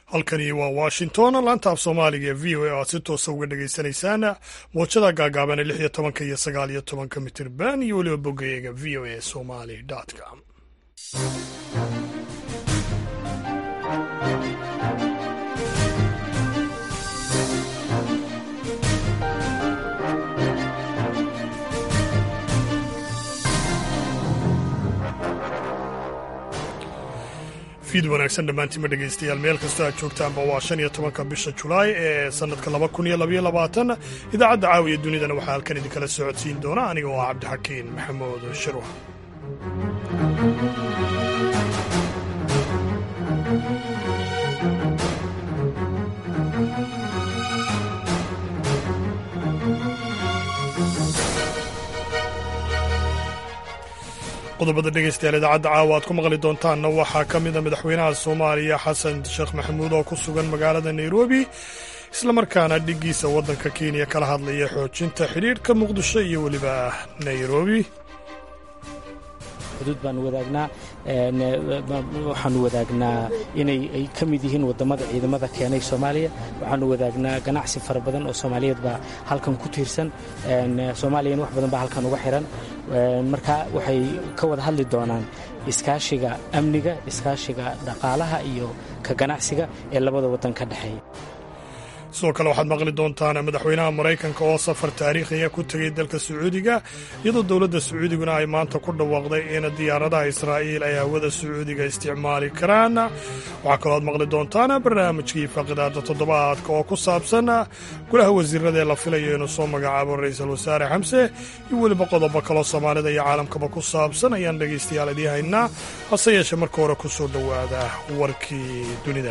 halkani waa washington laanta af soomaaliga ee v o a aad si toosa uga dhagaysanaysaan moojada gaagaaban ee lix iyo tobanka iyo sagaal iyo tobanka mitirban iyo weliba bogayaga v o a somali com fiid wanaagsan dhammaantiinma dhegaystayaal meel kastoo aad joogtaanba waa shan iyo tobanka bisha julaay ee sannadka laba kun iyo labaiyo labaatan idaacadda caawiya dunidana waxaa halkan idinkala socodsiin doona aniga oo ah cabdixakiin maxamuud shirwa qodobada dhegaystayaal idaacadda caawa aad ku maqli doontaanna waxaa ka mida madaxweynaha soomaaliya xasan sheekh maxamuud oo ku sugan magaalada nairobi islamarkaana dhiggiisa waddanka kenya kala hadlaya xoojinta xidhiidhka muqdisho iyo weliba nairobi xuduud baanu wadaagnaa waxaanu wadaagnaa inay ay ka mid yihiin waddammada ciidamada keenay soomaaliya waxaanu wadaagnaa ganacsi fara badan oo soomaaliyeed baa halkan ku tiirsan soomaaliyana wax badan baa halkan uga xiran marka waxay ka wada hadli doonaan iskaashiga amniga iskaashiga dhaqaalaha iyo ka ganacsiga ee labada waddan ka dhexeeya sidoo kale waxaad maqli doontaan madaxweynaha maraykanka oo safar taariikhiya ku tegay dalka sacuudiga iyadoo dowladda sacuudiguna ay maanta ku dhawaaqday in diyaaradaha israa'iil ay hawada sacuudiga isticmaali karaan waxaa kaloo aad maqli doontaan barnaamijkii faaqidaada toddobaadka oo ku saabsan golaha wasiirada ee la filayo inuu soo magacaabo ra'iisul wasaare xamse iyo weliba qodobo kaloo soomaalida iyo caalamkaba ku saabsan ayaan dhegaystayaal idii haynaa hase yeeshee marka hore ku soo dhowaada warkii dunida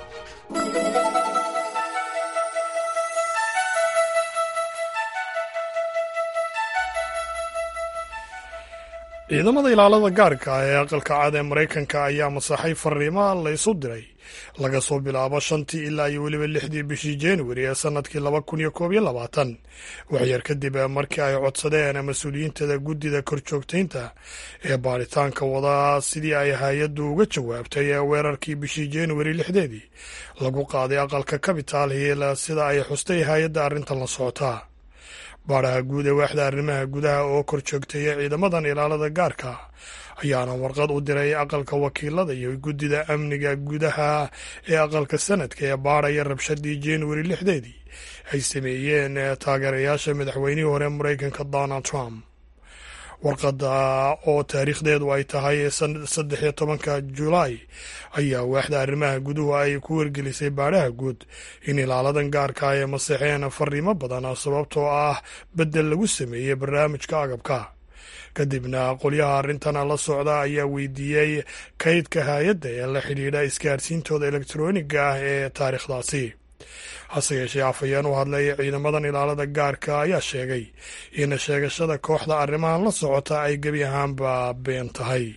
ciidamada ilaalada gaarka ah ee aqalka cad ee maraykanka ayaa masaxay fariimo la isu diray laga soo bilaabo shantii ilaa iyo weliba lixdii bishii januari ee sannadkii laba kun iyo koob iyo labaatan waxyar kadib markii ay codsadeen mas-uuliyiintada guddida korjoogtaynta ee baaritaanka wada sidii ay hay-addu uga jawaabtay weerarkii bishii januari lixdeedii lagu qaaday aqalka capital hill sida ay xustay hay-adda arrintan la socotaa baaraha guud ee waaxda arrimaha gudaha oo kor joogtaya ciidamadan ilaalada gaarka ayaana warqad u diray aqalka wakiilada iyo guddida amniga gudaha ee aqalka sanadka ee baaraya rabshadii januari lixdeedii ay sameeyeen taageerayaasha madaxweynihii hore maraykanka donald trump warqadda oo taariikhdeedu ay tahay saddex iyo tobanka julaay ayaa waaxda arrimaha guduhu ay ku wargelisay baadhaha guud in ilaaladan gaarka ay maseexeen fariimo badan sababtoo ah beddel lagu sameeyey barnaamijka agabka kadibna qolyaha arrintan la socda ayaa weydiiyey kaydka hay-adda ee la xidhiidha isgaarsiintooda elektroniga ah ee taariikhdaasi hase yeeshee afhayeen u hadlay ciidamadan ilaalada gaarka ayaa sheegay in sheegashada kooxda arrimahan la socota ay gebi ahaanba been tahay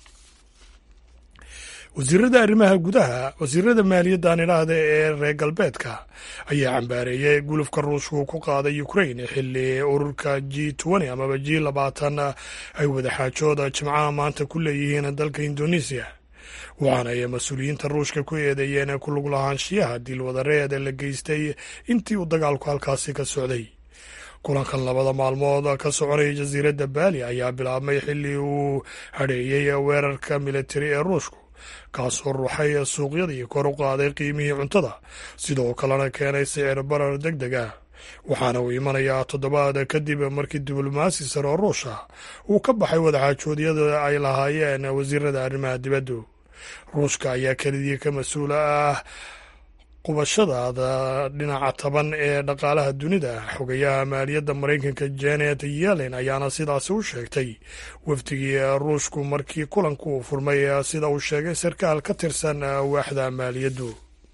wasiirada arrimaha gudaha wasiirada maaliyaddan idhaahda ee reer galbeedka ayaa cambaareeyay gulufka ruushku ku qaaday ukrain xilli ururka g twenty amaba g labaatan ay wadaxaajooda jimcaha maanta ku leeyihiin dalka indonesiya waxaana ay mas-uuliyiinta ruushka ku eedeeyeen ku lug lahaanshiyaha dilwadareed la geystay intii uu dagaalku halkaasi ka socday kulankan labada maalmood ka soconaya jasiiradda baali ayaa bilaabmay xilli uu hadheeyey weerarka militari ee ruushku kaasoo ruuxay suuqyadii kor u qaaday qiimihii cuntada sidoo kalena keenay sicir barar deg deg ah waxaana uu imanayaa toddobaad kadib markii diblomaasi sare oo ruusha uu ka baxay wadaxaajoodyada ay lahaayeen wasiirada arrimaha dibaddu ruushka ayaa kelidii ka mas-uula ah qubashadaada dhinaca taban ee dhaqaalaha dunida xogayaha maaliyadda maraykanka janet yellen ayaana sidaasi u sheegtay wafdigii ruushku markii kulanku uu furmay sida uu sheegay sarkaal ka tirsan waaxda maaliyaddu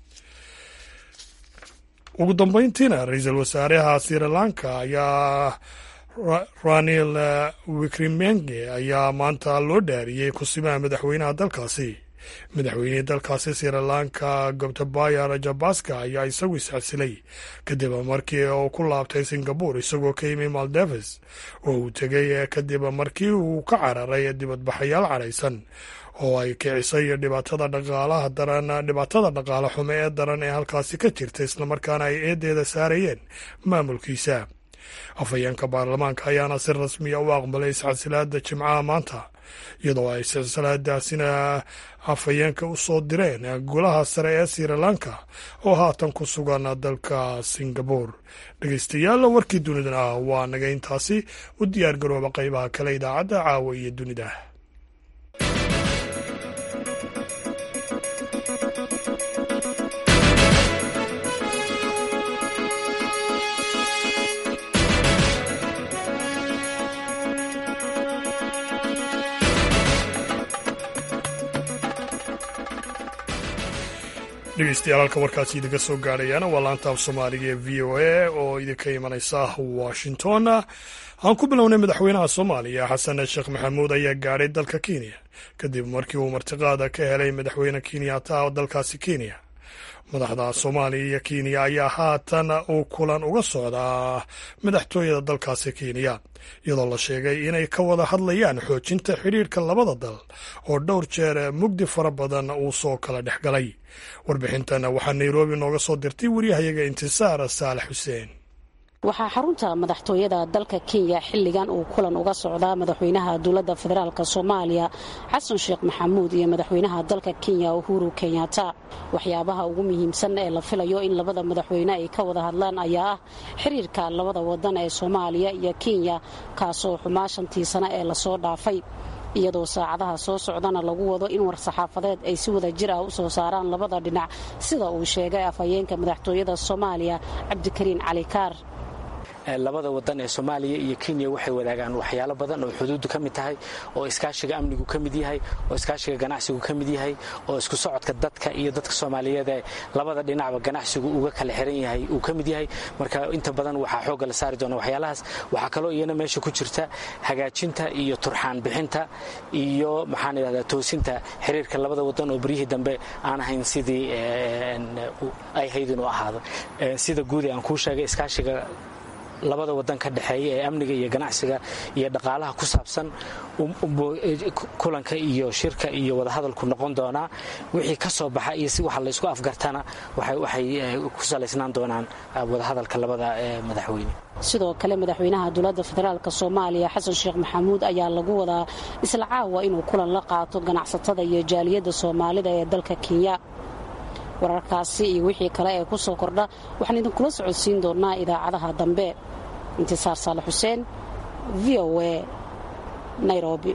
ugu dambeyntiina ra-iisul wasaaraha sri lanka ayaa ranil wikrimenge ayaa maanta loo dhaariyey kusimaha madaxweynaha dalkaasi madaxweynihii dalkaasi sirilanka gobtabaya rajabaska ayaa isagu isxasilay kadib markii uu ku laabtay singabur isagoo ka yimi maldeves oo uu tegay kadib markii uu ka cararay dibadbaxayaal caraysan oo ay kicisay dhibaatada dhaqaalaha daran dhibaatada dhaqaale xumo ee daran ee halkaasi ka jirta islamarkaana ay eedeeda saarayeen maamulkiisa afhayeenka baarlamaanka ayaana si rasmiya u aqbalay isxasilaada jimcaha maanta iyadoo ay silsiladaasina afhayeenka u soo direen golaha sare ee sirilanka oo haatan ku sugan dalka singabur dhegeystayaal warkii dunidana waa naga intaasi u diyaar garooba qeybaha kale idaacadda caawa iyo dunida dhegeystayaal halka warkaasi idinka soo gaadhayaana waa laanta af soomaaliga ee v o a oo idinka imanaysa washington aan ku bilownay madaxweynaha soomaaliya xasan sheekh maxamuud ayaa gaadhay dalka kenya kadib markii uu martiqaada ka helay madaxweyne kenyatta oo dalkaasi kenya madaxda soomaaliya iyo kenya ayaa haatan uu kulan uga socdaa madaxtooyada dalkaasi kenya iyadoo la sheegay inay ka wada hadlayaan xoojinta xidhiirka labada dal oo dhowr jeer mugdi fara badan uu soo kala dhex galay warbixintan waxaa nairobi nooga soo dirtay waryahayaga intisaar saalax xuseen waxaa xarunta madaxtooyada dalka kenya xilligan uu kulan uga socdaa madaxweynaha dowladda federaalk soomaaliya xasan sheekh maxamuud iyo madaxweynaha dalka kenya uhuru kenyatta waxyaabaha ugu muhiimsan ee la filayo in labada madaxweyne ay ka wada hadlaan ayaa ah xiriirka labada wadan ee soomaaliya iyo kenya kaasoo xumaa shantii sano ee lasoo dhaafay iyadoo saacadaha soo socdana lagu wado in war-saxaafadeed ay si wada jir ah u soo saaraan labada dhinac sida uu sheegay afhayeenka madaxtooyada soomaaliya cabdikariin cali kaar labada wadan ee soomaaliya iyo kenya waxay wadaagaan waxyaalo badan oo xuduuddu ka mid tahay oo iskaashiga amnigu ka mid yahay oo iskaashiga ganacsigu ka mid yahay oo isku socodka dadka iyo dadka soomaaliyeed ee labada dhinacba ganacsigu uga kala xiran yahay uu ka mid yahay marka inta badan waxaa xoogga la saari doona waxyaalahaas waxaa kaloo iyana meesha ku jirta hagaajinta iyo turxaan bixinta iyo maxaan idhahdaa toosinta xiriirka labada wadan oo beryihii dambe aan ahayn sidii ay hayd inuu ahaado sida guud ee aan kuu sheegay iskaashiga labada wadan ka dhexeeya ee amniga iyo ganacsiga iyo dhaqaalaha ku saabsan kulanka iyo shirka iyo wadahadalku noqon doonaa wixii ka soo baxa iyo si waxa laysku afgartana waxay ku salaysnaan doonaan wadahadalka labada madaxweyne sidoo kale madaxweynaha dowladda federaalk soomaaliya xasan sheekh maxamuud ayaa lagu wadaa isla caawa inuu kulan la qaato ganacsatada iyo jaaliyadda soomaalida ee dalka kenya wararkaasi iyo wixii kale ee ku soo kordha waxaan idinkula socodsiin doonaa idaacadaha dambe intisaar saalax xuseen v o a nairobi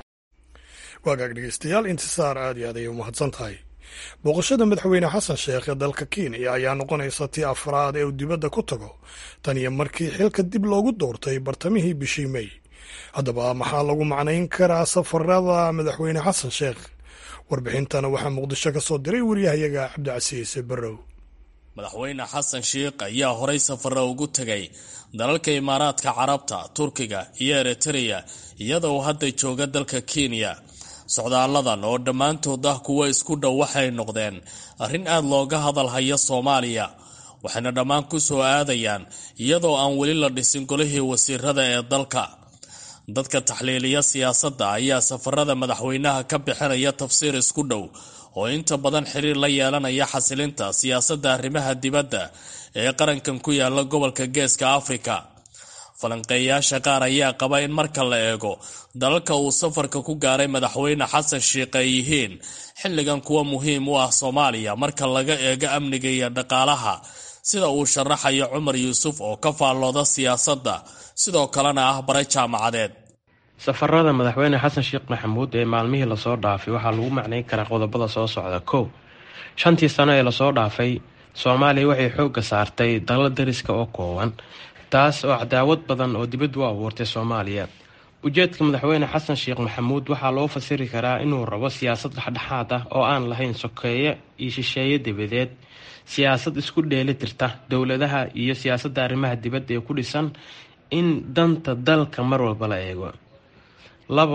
waagaag dhegeystayaal intisaar aad iyo aad ayay u mahadsan tahay booqashada madaxweyne xasan sheekh ee dalka kenya ayaa noqonaysa tii afraad ee uu dibadda ku tago tan iyo markii xilka dib loogu doortay bartamihii bishii mey haddaba maxaa lagu macnayn karaa safarada madaxweyne xasan sheekh warbixintana waxaa muqdisho ka soo diray waryahayaga cabdicasiis barrow madaxweyne xasan sheikh ayaa horay safara ugu tegay dalalka imaaraadka carabta turkiga iyo eritreya iyadoo hadda jooga dalka kenya socdaaladan oo dhammaantood ah kuwo isku dhow waxay noqdeen arrin aad looga hadalhayo soomaaliya waxayna dhammaan ku soo aadayaan iyadoo aan weli la dhisin golihii wasiirada ee dalka dadka taxliiliya siyaasadda ayaa safarada madaxweynaha ka bixinaya tafsiir isku dhow oo inta badan xiriir la yeelanaya xasilinta siyaasadda arrimaha dibadda ee qarankan ku yaala gobolka geeska afrika falanqeeyaasha qaar ayaa qaba in marka la eego dalalka uu safarka ku gaaray madaxweyne xasan sheikh ay yihiin xilligan kuwa muhiim u ah soomaaliya marka laga eego amniga iyo dhaqaalaha sida uu sharaxayo cumar yuusuf oo ka faallooda siyaasadda sidoo kalena ah bare jaamacadeed safarada madaxweyne xasan sheekh maxamuud ee maalmihii lasoo dhaafay waxaa lagu macnayn karaa qodobada soo socda kow shantii sano ee lasoo dhaafay soomaaliya waxay xoogga saartay dalal dariska oo kooban taas oo cadaawad badan oo dibad u abuurtay soomaaliya ujeedka madaxweyne xasan sheekh maxamuud waxaa loo fasiri karaa inuu rabo siyaasad dhexdhexaad ah oo aan lahayn sokeeye iyo shisheeye dibadeed siyaasad isku dheeli tirta dowladaha iyo siyaasadda arrimaha dibadda ee ku dhisan in danta dalka mar walba la eego labo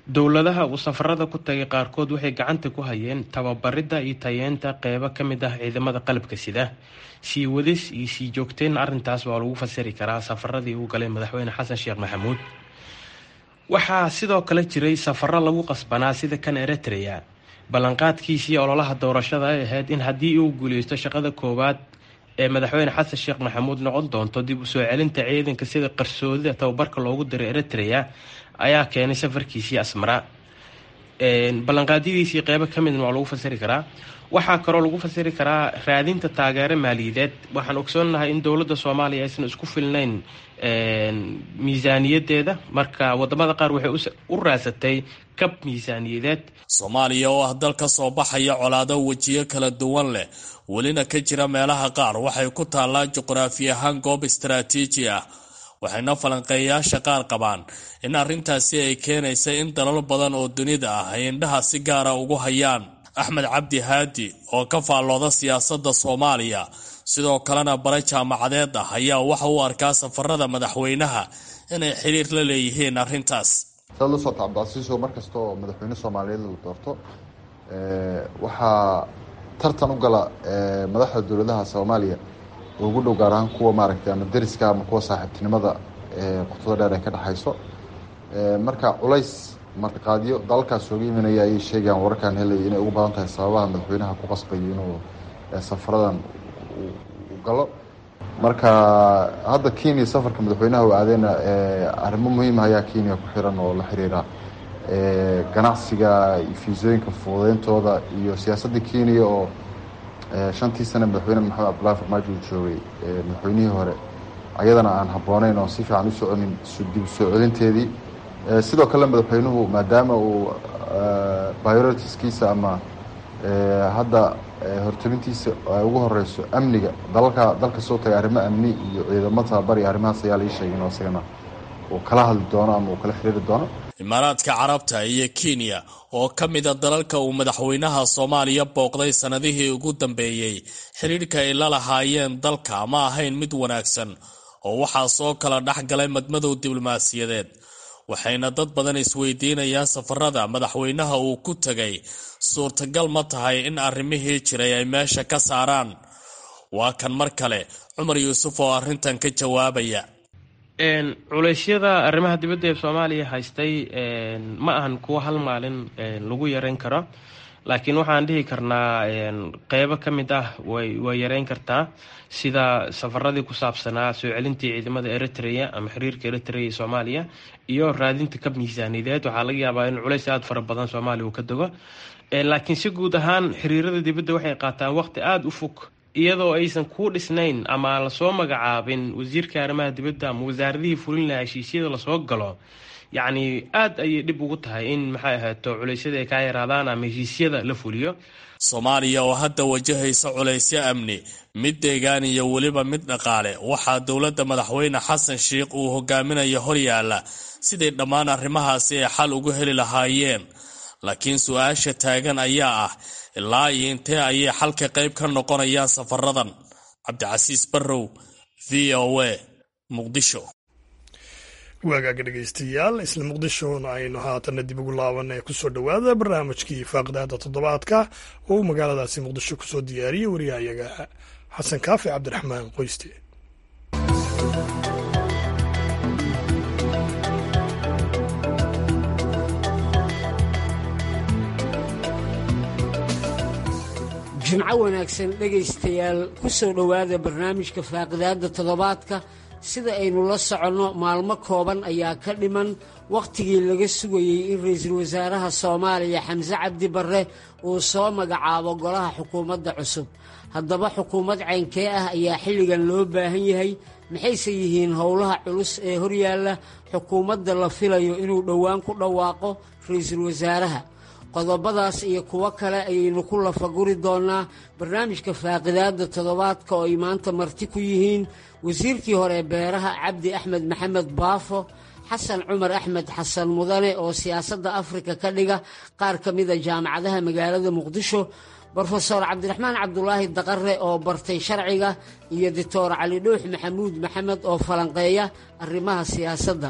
dowladaha uu safarada ku tagay qaarkood waxay gacanta ku hayeen tababaridda iyo tayeenta qeybo ka mid ah ciidamada qalabka sida sii wadis iyo sii joogteyn arrintaas waa lagu fasiri karaa safaradii uu galay madaxweyne xasan sheekh maxamuud waxaa sidoo kale jiray safaro lagu qasbanaa sida kan eritrea ballanqaadkiisii ololaha doorashada ay ahayd in haddii uu guuleysto shaqada koowaad ee madaxweyne xasan sheekh maxamuud noqon doonto dib u soo celinta ciidanka sida qarsoodida tababarka loogu diray eritrea ayaa keenay safarkiisii asmara ballanqaadyadiisii qeybo ka midna waa lagu fasiri karaa waxaa kaloo lagu fasiri karaa raadinta taageero maaliyadeed waxaan ogsoonahay in dowladda soomaaliya aysan isku filnayn miisaaniyadeeda marka wadamada qaar waxay u raasatay kab miisaaniyadeed soomaaliya oo ah dal ka soo baxaya colaado wejiyo kala duwan leh welina ka jira meelaha qaar waxay ku taallaa juqraafi ahaan goob istaraatiiji ah waxayna falanqeeyayaasha qaar qabaan in arrintaasi ay keenaysa in dalal badan oo dunida ah ay indhaha si gaara ugu hayaan axmed cabdi haadi oo ka faallooda siyaasadda soomaaliya sidoo kalena bare jaamacadeed ah ayaa waxa uu arkaa safarada madaxweynaha inay xiriir la leeyihiin arrintaas saad la socota cabdicasiiso mar kasta oo madaxweyne soomaaliyeed la doorto waxaa tartan u gala madaxda dowladaha soomaaliya oo ugu dhow gaar ahaan kuwa maaragtay ama deriska ama kuwa saaxiibtinimada qotada dheer ay ka dhexayso marka culays martiqaadyo dalalkaas ooga imanaya ayay sheegayaan wararkaan helaya inay ugu badan tahay sababaha madaxweynaha ku qasbayo inuu safaradan u galo marka hadda kenya safarka madaxweynaha u aadeyna arrimo muhiima ayaa kenya ku xiran oo la xiriira ganacsiga fiisooyinka fududeyntooda iyo siyaasadda kenya oo shantii sane madaxweyne maxamed cabdullahi farmaajo uu joogay madaxweynihii hore ayadana aan habbooneyn oo si fiican u soconin dib soo celinteedii sidoo kale madaxweynuhu maadaama uu bioritiskiisa ama hadda hortabintiisa ay ugu horeyso amniga dalalka dalka soo tagay arrimo amni iyo ciidamo tababar iyo arrimahaas ayaa la ii sheegay inuu isagana uu kala hadli doono ama uu kala xiriiri doono imaaraadka carabta iyo kenya oo ka mida dalalka uu madaxweynaha soomaaliya booqday sannadihii ugu dambeeyey xidhiidhka ay la lahaayeen dalka ma ahayn mid wanaagsan oo waxaa soo kala dhex galay madmadow diblomaasiyadeed waxayna dad badan isweydiinayaan safarada madaxweynaha uu ku tegay suurtagal ma tahay in arrimihii jiray ay meesha ka saaraan waa kan mar kale cumar yuusuf oo arrintan ka jawaabaya culeysyada arrimaha dibadda ee soomaaliya haystay ma ahan kuwo hal maalin lagu yareyn karo laakiin waxaan dhihi karnaa qeybo ka mid ah way yareyn kartaa sida safaradii ku saabsanaa soo celintii ciidamada eritrea ama xiriirka eritrea iyo soomaaliya iyo raadinta kab miisaaniyadeed waxaa laga yaabaa in culeys aada fara badan soomaaliya uu ka dego laakiin si guud ahaan xiriirada dibadda waxay qaataan waqti aada u fog iyadoo aysan kuu dhisnayn ama lasoo magacaabin wasiirka arrimaha dibadda ama wasaaradihii fulin lahaa heshiisyada lasoo galo yacni aada ayay dhib ugu tahay in maxay ahaato culeysyada ay kaa yaraadaan ama heshiisyada la fuliyo soomaaliya oo hadda wajahaysa culaysyo amni mid deegaan iyo weliba mid dhaqaale waxaa dowladda madaxweyne xasan sheikh uu hogaaminayo horyaala siday dhammaan arrimahaasi ay xal ugu heli lahaayeen laakiin su-aasha taagan ayaa ah ilaa iyo intee ayay xalka qayb ka noqonayaan safaradan cabdicasiis barrow v o a muqdisho waagaaga dhegaystayaal isla muqdishona aynu haatana dib ugu laabanay kusoo dhowaada barnaamijkii faaqdaada toddobaadka oo uu magaaladaasi muqdisho kusoo diyaariyey wariyahayaga xasan kaafi cabdiraxmaan qoyste jimco wanaagsan dhegaystayaal ku soo dhowaada barnaamijka faaqidaadda toddobaadka sida aynu la soconno maalmo kooban ayaa ka dhiman wakhtigii laga sugayey in ra'iisul wasaaraha soomaaliya xamse cabdi barre uu soo magacaabo golaha xukuumadda cusub haddaba xukuumad caynkee ah ayaa xilligan loo baahan yahay maxayse yihiin howlaha culus ee horyaalla xukuumadda la filayo inuu dhowaan ku dhawaaqo ra'iisul wasaaraha qodobadaas iyo kuwo kale ayaynu ku lafaguri doonnaa barnaamijka faaqidaadda toddobaadka oo ay maanta marti ku yihiin wasiirkii hore beeraha cabdi axmed maxamed baafo xasan cumar axmed xasan mudane oo siyaasadda afrika ka dhiga qaar ka mida jaamacadaha magaalada muqdisho brofeor cabdiraxmaan cabdulaahi daqare oo bartay sharciga iyo doctor cali dhuux maxamuud maxamed oo falanqeeya arrimaha siyaasadda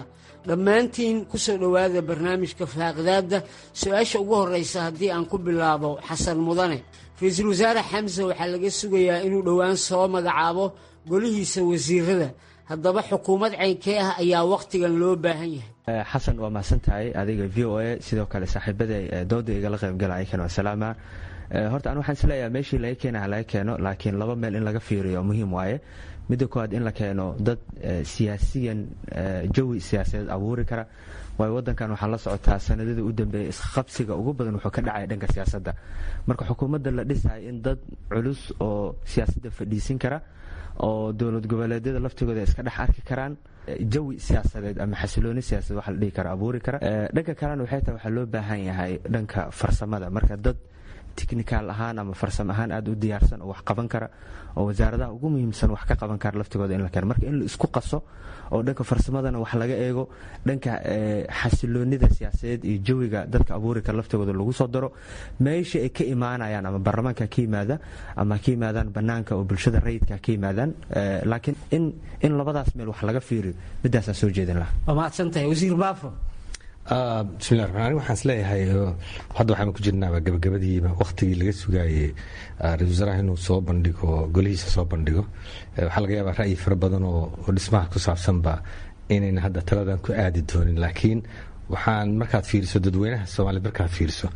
dhammaantiin ku soo dhowaada barnaamijka faaqidaadda su-aasha ugu horraysa haddii aan ku bilaabo xasan mudane ra-iisul wasaare xamse waxaa laga sugayaa inuu dhowaan soo magacaabo golihiisa wasiirada haddaba xukuumad caynkee ah ayaa wakhtigan loo baahan yahay xasan waa mahadsan tahay adiga v o a sidoo kale saaxiibada dooda igala qaybgalaya kan wasalaama horta an waxaan isleeyahay meeshii laga keenaha laga keeno laakiin laba meel in laga fiiriyo muhiim waaye midda koowaad in la keeno dad siyaasiyan jawi siyaasadeed abuuri kara waayo wadankan waxaa la socotaa sanadadii u dambeeyay isqabsiga ugu badan wuxuu ka dhacaya dhanka siyaasadda marka xukuumadda la dhisayo in dad culus oo siyaasadda fadhiisin kara oo dowlad goboleedyada laftigooda iska dhex arki karaan jawi siyaasadeed ama xasilooni siyaasadeed waxa la dhihi kara abuuri kara dhanka kalena waxay tahay waxaa loo baahan yahay dhanka farsamada marka dad technical ahaan ama farsamo ahaan aad u diyaarsan oo wax qaban kara oo wasaaradaha ugu muhiimsan wax ka qaban kara laftigooda in la keeno marka in la isku qaso oo dhanka farsamadana wax laga eego dhanka xasiloonida siyaasadeed iyo jawiga dadka abuuri kara laftigooda lagu soo daro meesha ay ka imaanayaan ama baarlamaanka ka yimaada ama ka yimaadaan banaanka oo bulshada rayidka ka yimaadaan laakiin in in labadaas meel wax laga fiiriyo midaasaan soo jeedin lahaa waa mahadsantahay wasiir baafo bismillahi raxmaan raxiim waxaan isleeyahay hadda waxaan ku jirnaaba gabagabadiiba wakhtigii laga sugaayey ra-isul wasaaraha inuu soo bandhigo golihiisa soo bandhigo waxaa laga yaabaa ra'yi fara badan oo dhismaha ku saabsanba inayna hadda taladan ku aadi doonin laakiin waxaan markaad fiiriso dadweynaha soomaaliyed markaad fiiriso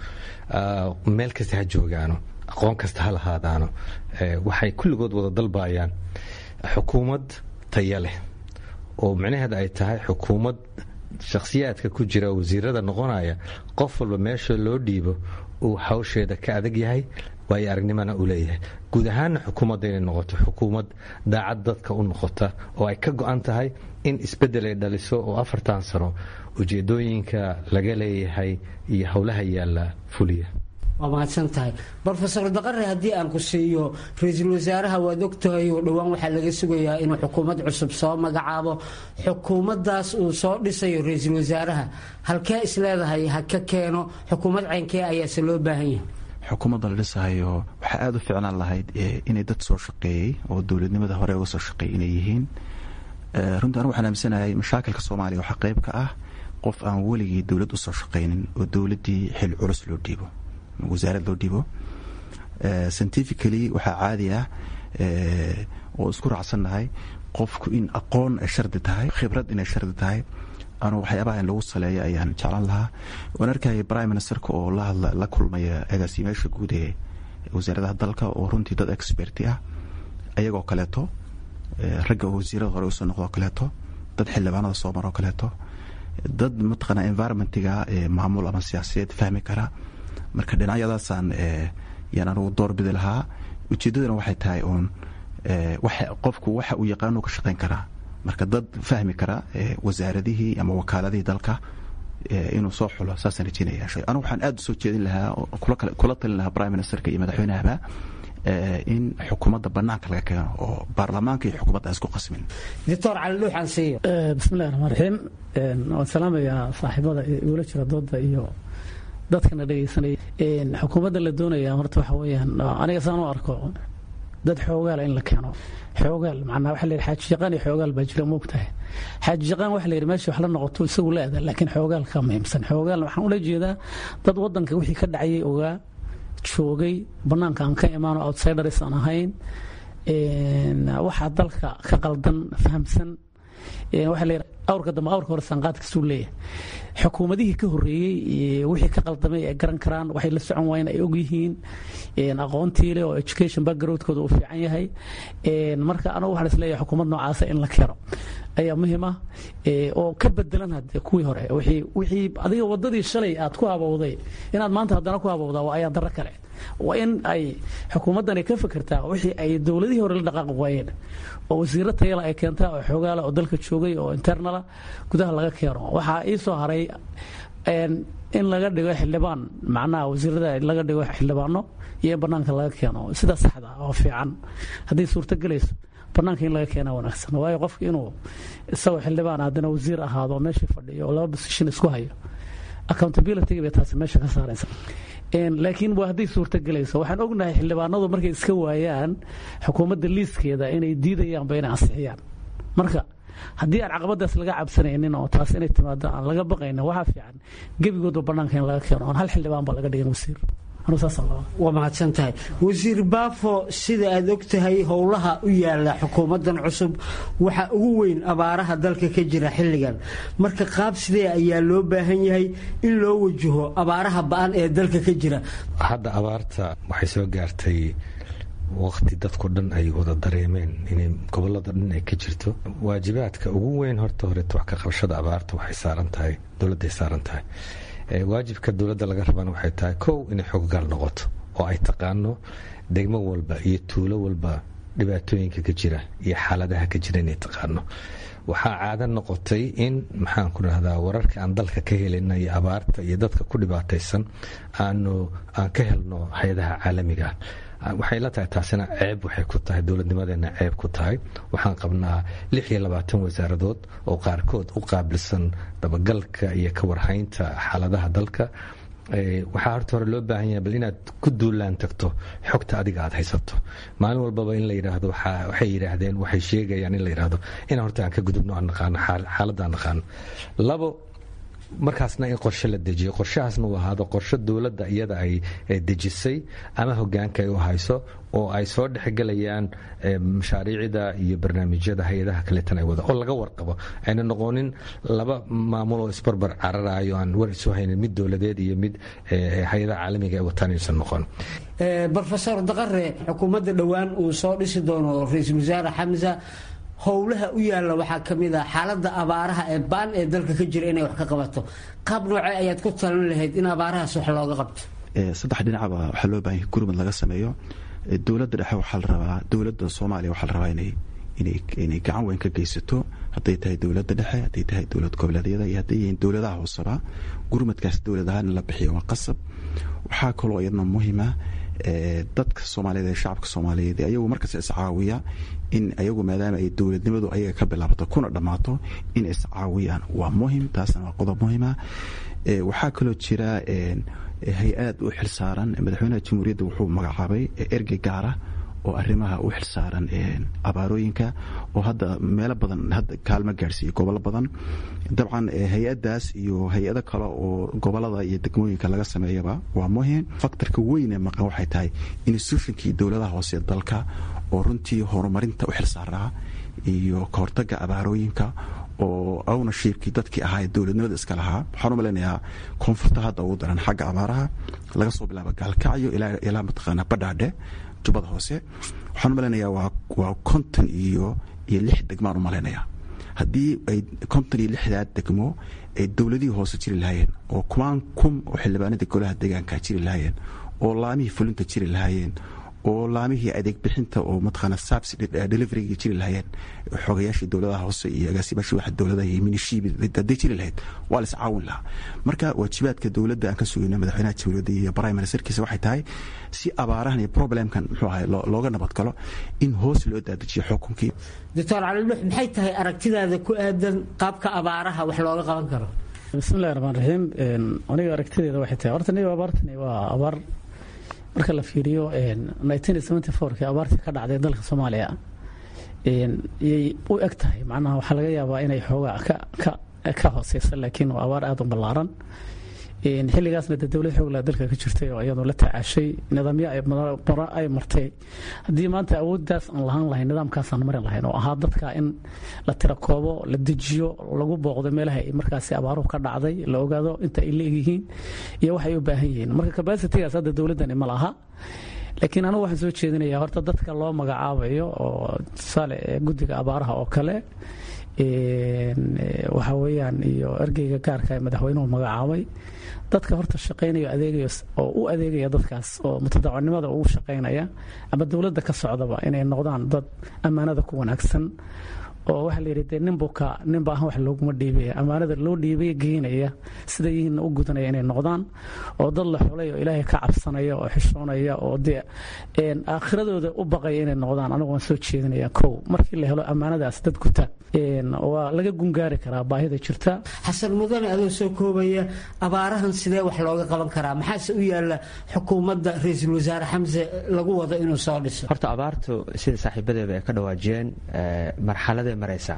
meel kasta ha joogaano aqoon kasta ha lahaadaano waxay kulligood wada dalbayaan xukuumad taya leh oo micnaheeda ay tahay xukuumad shakhsiyaadka ku jira wasiirada noqonaya qof walba meesha loo dhiibo uu hawsheeda ka adag yahay waayo aragnimana uu leeyahay guud ahaanna xukuumadda inay noqoto xukuumad daacad dadka u noqota oo ay ka go-an tahay in isbeddel ay dhaliso oo afartan sano ujeedooyinka laga leeyahay iyo howlaha yaalla fuliya waa mahadsan tahay rofesor daqare haddii aan ku siiyo ra-iisul wasaaraha waad ogtahay oo dhowaan waxaa laga sugayaa inuu xukuumad cusub soo magacaabo xukuumaddaas uu soo dhisayo ra-iisul wasaaraha halkee isleedahay ha ka keeno xukuumad caynkee ayaase loo baahan yahay xukuumadda la dhisahayo waxaa aada u ficnaan lahayd inay dad soo shaqeeyey oo dowladnimada hore uga soo shaqeeyay inay yihiin runtii anigu waxaan aaminsanahay mashaakilka soomaaliya waxaa qayb ka ah qof aan weligii dowlad usoo shaqaynin oo dowladdii xil culus loo dhiibo wasaarad loo dhibo scientifically waxaa caadi ah oo isku raacsannahay qofku in aqoon ay shardi tahay khibrad inay shardi tahay anu waxyaabaha in lagu saleeyo ayaan jeclan lahaa waan arkaya prime ministerka oo lahadla la kulmaya agaasimeyaasha guud ee wasaaradaha dalka oo runtii dad experti ah ayagoo kaleeto ragga oo wasiirada hore usoo noqdoo kaleeto dad xildhibaanada soo maroo kaleeto dad mataqaana environmentiga maamul ama siyaasiyeed fahmi kara marka dhinacyadaasaan yaan anugu doorbidi lahaa ujeeddadana waxay tahay uun qofku waxa uu yaqaanu ka shaqayn karaa marka dad fahmi kara wasaaradihii ama wakaaladihii dalka inuu soo xulo saasaan rajeynaya anugu waxaan aad u soo jeedin lahaa kula talin lahaa prime ministerka iyo madaxweynahaba in xukuumadda banaanka laga keeno oo baarlamaanka iyo xukuumadda aan isku qasmin doctor cali dhuuxaan siiyo bismillahi raxmaan raxiim waan salaamayaa saaxiibada igula jira dooda iyo dadkana dhegaysanaya xukuumadda la doonaya horta waxa weeyaan aniga saan u arko dad xoogaala in la keeno xoogaal macnaa waxa la yidhi xaaji yaqaan iyo xoogaal baa jira moogtahay xaaji yaqaan waxa la yidhi meesha wax la noqoto isagu la aada laakiin xoogaal ka muhiimsan xoogaal waxaan ula jeedaa dad waddanka wixii ka dhacayay ogaa joogay bannaanka aan ka imaano outsiders aan ahayn waxaa dalka ka qaldan fahamsan waxa la yidhi awrka dambe awrka hore sanqaadkasuu leeyahay xukuumadihii ka horreeyey wixii ka qaldamay ay garan karaan waxay la socon waayeen ay ogyihiin aqoontii leh oo education backgroundkooda uu fiican yahay marka anagu waxaan isleeyahay xukuumad noocaasa in la keeno ayaa muhiim ah oo ka bedelan hadde kuwii hore wixii adiga wadadii shalay aad ku habowday inaad maanta haddana ku habowdaa waa ayaa darro kale waa in ay xukuumaddani ka fikirtaa wixii ay dowladihii hore la dhaqaaqi waayeen oo wasiiro tayala ay keentaa oo xoogaala oo dalka joogay oo internala gudaha laga keeno waxaa ii soo haray in laga dhigo xildhibaan macnaha wasiirada laga dhigo xildhibaano iyo in banaanka laga keeno sida saxda oo fiican hadday suurto gelayso banaanka in laga keena wanaagsan waayo qofka inuu isagoo xildhibaan haddana wasiir ahaado meeshii fadhiyo oo laba position isku hayo accountability bay taasi meesha ka saaraysa laakiin waa hadday suurto gelayso waxaan ognahay xildhibaanadu markay iska waayaan xukuumadda liiskeeda inay diidayaanba inay ansixiyaan marka haddii aan caqabadaas laga cabsanaynin oo taas inay timaado aan laga baqaynin waxaa fiican gebigoodba bannaanka in laga keeno oon hal xildhibaan ba laga dhigin wasiir waa mahadsan tahay wasiir baafo sida aad og tahay howlaha u yaala xukuumaddan cusub waxa ugu weyn abaaraha dalka ka jira xilligan marka qaab sidee ayaa loo baahan yahay in loo wajaho abaaraha ba-an ee dalka ka jira hadda abaarta waxay soo gaartay waqti dadku dhan ay wada dareemeen inay gobolada dhan ay ka jirto waajibaadka ugu weyn horta horeeto wax ka qabashada abaarta waxay saaran tahay dowladday saaran tahay waajibka dowladda laga rabana waxay tahay kow inay xoggaal noqoto oo ay taqaano degmo walba iyo tuulo walba dhibaatooyinka ka jira iyo xaaladaha ka jira inay taqaano waxaa caado noqotay in maxaan ku rahdaa wararka aan dalka ka helina iyo abaarta iyo dadka ku dhibaataysan aanu aan ka helno hay-adaha caalamiga ah waxay la tahay taasina ceeb waxay ku tahay dowladnimadeena ceeb ku tahay waxaan qabnaa lix iyo labaatan wasaaradood oo qaarkood u qaabilsan dabagalka iyo ka warhaynta xaaladaha dalka waxaa horta hore loo baahan yahay bal inaad ku duulaan tagto xogta adiga aad haysato maalin walbaba in la yidhaahdo waxay yidhaahdeen waxay sheegayaan in la yidhaahdo inaan horta aan ka gudubno aan naqaano xaaladda aan naqaano labo markaasna in qorshe la dejiyo qorshahaasna uu ahaado qorshe dowladda iyada ay dejisay ama hogaanka ay u hayso oo ay soo dhexgelayaan mashaariicda iyo barnaamijyada hay-adaha kaleetan ay wada oo laga warqabo ayna noqonin laba maamul oo isbarbar cararayo aan war isu haynin mid dowladeed iyo mid hay-adaha caalamiga ay wataan inaysan noqon rofesor daqare xukuumadda dhowaan uu soo dhisi doono ra-iisul wasaare xamsa howlaha u yaalla waxaa ka mid ah xaaladda abaaraha ee baan ee dalka ka jira inay wax ka qabato qaab noocee ayaad ku talan lahayd in abaarahaas wax looga qabto saddex dhinacba waxaa loo baahan yahay gurmad laga sameeyo dowladda dhexe waxaa la rabaa dowladda soomaaliya waxaa la rabaa inay inay gacan weyn ka geysato hadday tahay dowladda dhexe hadday tahay dowlad goboleedyada iyo hadday yihiin dowladaha hooseba gurmadkaas dowlad ahaan in la bixiyo waa qasab waxaa kaloo iyadna muhiima dadka soomaaliyeed ee shacabka soomaaliyeed ayagu markas iscaawiya in ayagu maadaama ay dowladnimadu ayaga ka bilaabato kuna dhammaato in iscaawiyaan waa muhim taasna waa qodob muhima waxaa kaloo jira hay-ad u xilsaaran madaxweynaha jamhuuriyadda wuxuu magacaabay ergey gaara oo arrimaha u xilsaaran abaarooyinka oo hadda meelo badan hadda kaalmo gaadhsiiya gobollo badan dabcan hay-adaas iyo hay-ado kale oo gobolada iyo degmooyinka laga sameeyaba waa muhim faktorka weyn ee maqan waxay tahay institutionkii dowladaha hoose dalka oo runtii horumarinta u xilsaaraa iyo kahortaga abaarooyinka oo ownershipkii dadkii ahaa ee dowladnimada iska lahaa waxaan u malaynayaa koonfurta hadda ugu daran xagga abaaraha laga soo bilaabo gaalkacyo ilaa mataqaanaa badhaadhe jubbada hoose waxaan u malaynayaa waa konton iyo iyo lix degmaan u malaynayaa haddii ay konton iyo lixdaa degmo ay dowladihii hoose jiri lahaayeen oo kumaan kum oo xildhibaanada golaha deegaanka jiri lahaayeen oo laamihii fulinta jiri lahaayeen oo laamihii adeeg bixinta oo mataqaana sabs deliveryga jiri lahaayeen xogayaashii dowladaha hoose iyo agaasimaashii waxa dowladaha iyo minishiibi hadday jiri lahayd waa la iscaawin lahaa marka waajibaadka dowladda aan ka sugayno madaxweynaha jamhuuriyadda iyo prime ministerkiisa waxay tahay si abaarahan iyo problemkan muxuu ahay looga nabad galo in hoos loo daadajiyo xukunkii doctor calilux maxay tahay aragtidaada ku aadan qaabka abaaraha wax looga qaban karo bismillahi raxmaan raxiim aniga aragtideeda waxay tahay horta niga abaartani waa abaar marka la fiiriyo kii abaartii ka dhacday dalka soomaaliya yay u eg tahay macnaha waxaa laga yaabaa inay xoogaa ka hooseysa laakiin waa abaar aada u ballaaran xilligaasna de dowlad xooglaa dalka ka jirtay oo iyadoo la tacaashay nidaamyo ay martay haddii maanta awooddaas aan lahaan lahayn nidaamkaasaan marin lahayn oo ahaa dadka in la tirakoobo la dejiyo lagu booqdo meelaha ay markaasi abaaruhu ka dhacday la ogaado inta ay leegyihiin iyo waxay u baahan yihiin marka kabasitigaas hadda dowladdani ma laha laakiin anigu waxaan soo jeedinayaa horta dadka loo magacaabayo oo tusaale guddiga abaaraha oo kale waxa weeyaan iyo ergeyga gaarka ee madaxweynuhu magacaabay dadka horta shaqaynaya adeegaya oo u adeegaya dadkaas oo mutadawanimada ugu shaqaynaya ama dowladda ka socdaba inay noqdaan dad ammaanada ku wanaagsan oo waxaa la yidhi dee ninbuka ninba ahaan wax looguma dhiibaya ammaanada loo dhiibaya geynaya sida yihiinna u gudanaya inay noqdaan oo dad la xulay oo ilaahay ka cabsanaya oo xishoonaya oo dee aakhiradooda u baqaya inay noqdaan anigu waan soo jeedinaya kow markii la helo ammaanadaas dad guta waa laga gungaari karaa baahida jirta xasan mudane adoo soo koobaya abaarahan sidee wax looga qaban karaa maxaase u yaala xukuumadda ra-iisul wasaare xamse lagu wado inuu soo dhiso horta abaartu sida saaxiibadeeba ay ka dhawaajiyeen marxaladay maraysaa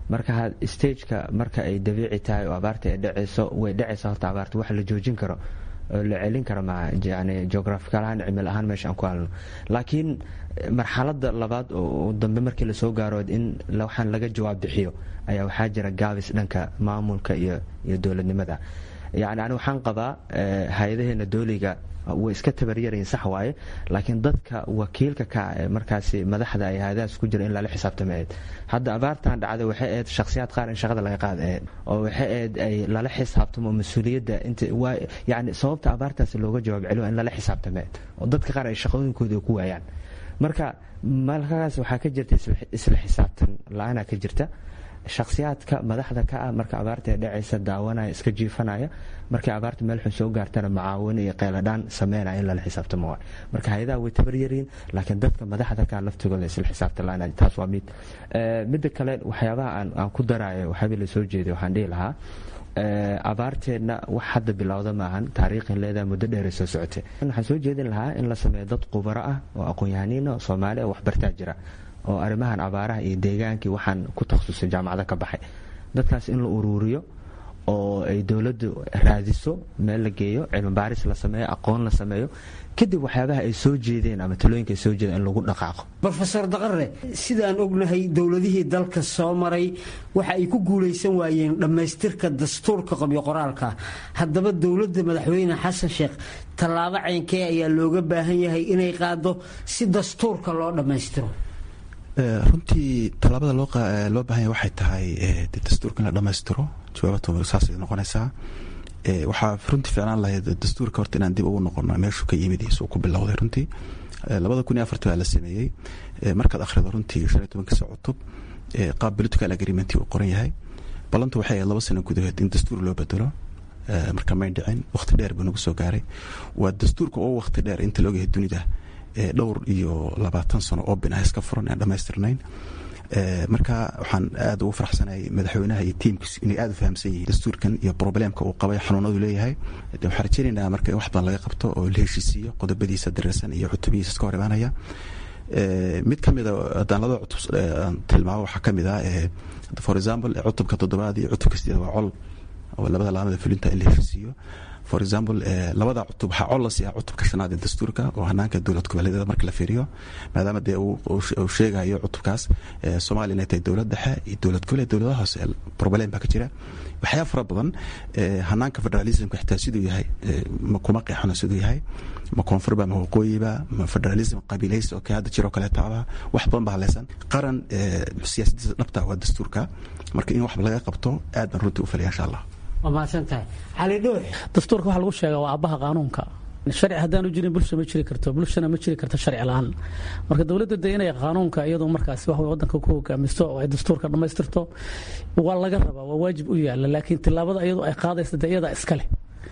marka stageka marka ay dabiici tahay oo abaarta ay dhacayso way dhacaysa horta abaarta wax la joojin karo oo la celin karo ma yani geographical ahaan cimil ahaan meesha aan ku halno laakiin marxalada labaad oo dambe markii lasoo gaaro in waxaan laga jawaab bixiyo ayaa waxaa jira gaabis dhanka maamulka iyo iyo dowladnimada yani ani waxaan qabaa hay-adaheena dooliga way iska tabaryarayin sax waaye laakiin dadka wakiilka ka ee markaasi madaxda ay hay-adahaas ku jira in lala xisaabtama ahayd hadda abaartan dhacday waxay ahayd shakhsiyaad qaar in shaqada laga qaada ahayd oo waxay ahayd ay lala xisaabtamo mas-uuliyadda inta waa yani sababta abaartaasi looga jawaab celiyo in lala xisaabtama ahayd oo dadka qaar ay shaqooyinkooda ku waayaan marka malkaas waxaa ka jirta isla xisaabtan la-aanaa ka jirta shakhsiyaadka madaxda ka ah marka abaarta ee dhacaysa daawanaya iska jiifanaya markay abaarta meel xun soo gaartana macaawin iyo qeyladhaan sameynaya in lala xisaabtamo waay marka hay-adaha way tabaryariin laakiin dadka madaxda ka laftigooda isla xisaabta la-aan taas waa mid midda kale waxyaabaha aan ku daraayo waxaaba la soo jeeday waxaan dhihi lahaa abaarteenna wax hadda bilowda maahan taariikhin leedaha muddo dheeray soo socotay waxaan soo jeedin lahaa in la sameeyo dad khubaro ah oo aqoon-yahaniina oo soomaali oo waxbartaa jira oo arrimahan abaaraha iyo deegaankii waxaan ku takhasusay jaamacada ka baxay dadkaas in la uruuriyo oo ay dowladdu raadiso meel la geeyo cilmi baaris la sameeyo aqoon la sameeyo kadib waxyaabaha ay soo jeedeen ama talooyinka ay soo jeedeen in lagu dhaqaaqo rofeor daqare sidaan ognahay dowladihii dalka soo maray waxa ay ku guulaysan waayeen dhammaystirka dastuurka qabyo qoraalka haddaba dowladda madaxweyne xasan sheekh tallaabo caynkee ayaa looga baahan yahay inay qaado si dastuurka loo dhammaystiro runtii tallaabada loo baahanya waxay tahay dastuurka in la dhammaystiro jawaabata saasay noqonaysaa waxaa runtii ficlaan lahayd dastuurka horta inaan dib ugu noqono meeshuu ka yimid isuu ku bilowday runtii labada kun iyo afartii baa la sameeyey markaad akhrido runtii shan iyo tobankiisa cutub qaab political agreement uu qoran yahay ballantu waxay ahayd laba sano gudahood in dastuur loo bedelo marka may dhicin waqti dheer buu nagu soo gaaray waa dastuurka oo waqti dheer inta la ogyahay dunida dhowr iyo labaatan sano oo bin ah iska furan aan dhammaystirnayn marka waxaan aada ugu faraxsanayay madaxweynaha iyo tiimkiis inay aada u fahamsan yihiin dastuurkan iyo probleemka uu qabay xanuunadu leeyahay waxaan rajeynaynaa marka in wax badan laga qabto oo la heshiisiiyo qodobadiisa dareersan iyo cutubihiisa iska hor imaanaya mid ka mida haddaan labada cutub aan tilmaamo waxaa ka mid ah for example cutubka toddobaad iyo cutubka sideed waa col oo labada laamada fulinta in la heshiisiiyo for example labada cutub waxaa col la siiya cutubka shanaad ee dastuurka oo hanaanka dowlad goboleedyada marka la fiiriyo maadaama dee uu sheegayo cutubkaas soomaaliya inay tahay dowlad dhexe iyo dowlad goboleed dowladaha hoose problem baa ka jira waxyaa fara badan hanaanka federalismka xitaa siduu yahay kuma qeexano siduu yahay ma koonfurba ma waqooyiba ma federalism qabiilaysi oo kale hadda jiroo kaleetaaba wax badan baa haleysan qaran siyaasadiisa dhabta waa dastuurka marka in wax laga qabto aad baan runtii u falaya insha allah waa mahadsantahay cali dhuux dastuurka waxaa lagu sheegaa waa aabbaha qaanuunka sharci haddaanu jirin bulsha ma jiri karto bulshana ma jiri karto sharci la-aan marka dowladda de inay qaanuunka iyadu markaas wax wadanka ku hogaamisto oo ay dastuurka dhammaystirto waa laga rabaa waa waajib u yaala laakiin tilaabada iyadu ay qaadaysa de iyada iskale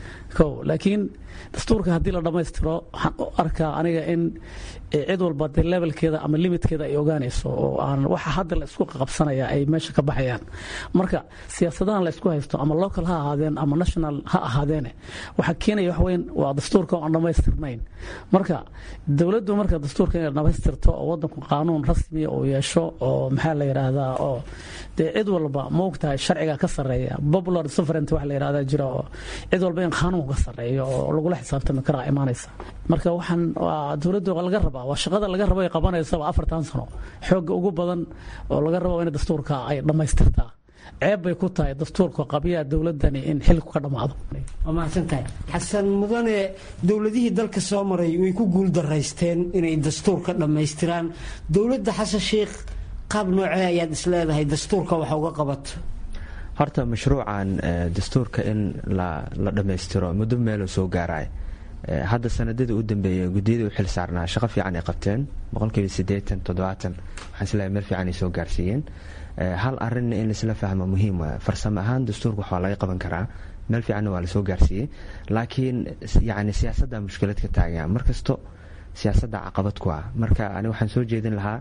o laakiin dastuurka haddii la dhammaystiro waxaan u arkaa aniga in cid walba de levelkeeda ama limitkeeda ay ogaanayso oo aan waxa hadda la isku qabsanaya ay meesha ka baxayaan marka siyaasadahan la isku haysto ama local ha ahaadeen ama national ha ahaadeene waxaa keenaya wax weyn waa dastuurka oo aan dhammaystirnayn marka dowladdu marka dastuurka inay dhammaystirto oo wadanku qaanuun rasmiya uu yeesho oo maxaa la yidhaahdaa oo dee cid walba ma ogtahay sharciga ka sarreeya popular sovereignty wax la yidhahdaa jira oo cid walba in qaanuunku ka sarreeyo oo lagula xisaabtami karaa imaanaysa marka waxaan waa dowladdu laga rabaa waa shaqada laga rabo ay qabanaysa waa afartan sano xoogga ugu badan oo laga rabo in dastuurka ay dhammaystirtaa ceeb bay ku tahay dastuurka qabiyaa dowladani in xilku ka dhammaado waa mahadsantahay xasan mudane dowladihii dalka soo maray way ku guul daraysteen inay dastuurka dhammaystiraan dowladda xasan sheikh qaab noocee ayaad isleedahay dastuurka waxa uga qabato horta mashruucan dastuurka in la dhammaystiro muddo meeloo soo gaaraya hadda sanadadii u dambeeyay guddiyadii u xil saarnaa shaqo fiican ay qabteen boqolkiiba siddeetan toddobaatan waxaan isleeyahay meel fiican ay soo gaarsiiyeen hal arrinna in laisla fahmo muhiim waa farsamo ahaan dastuurka waxaa laga qaban karaa meel fiicanna waa lasoo gaarsiiyey laakiin yacni siyaasadda mushkilad ka taagan markasto siyaasadda caqabad ku ah marka ani waxaan soo jeedin lahaa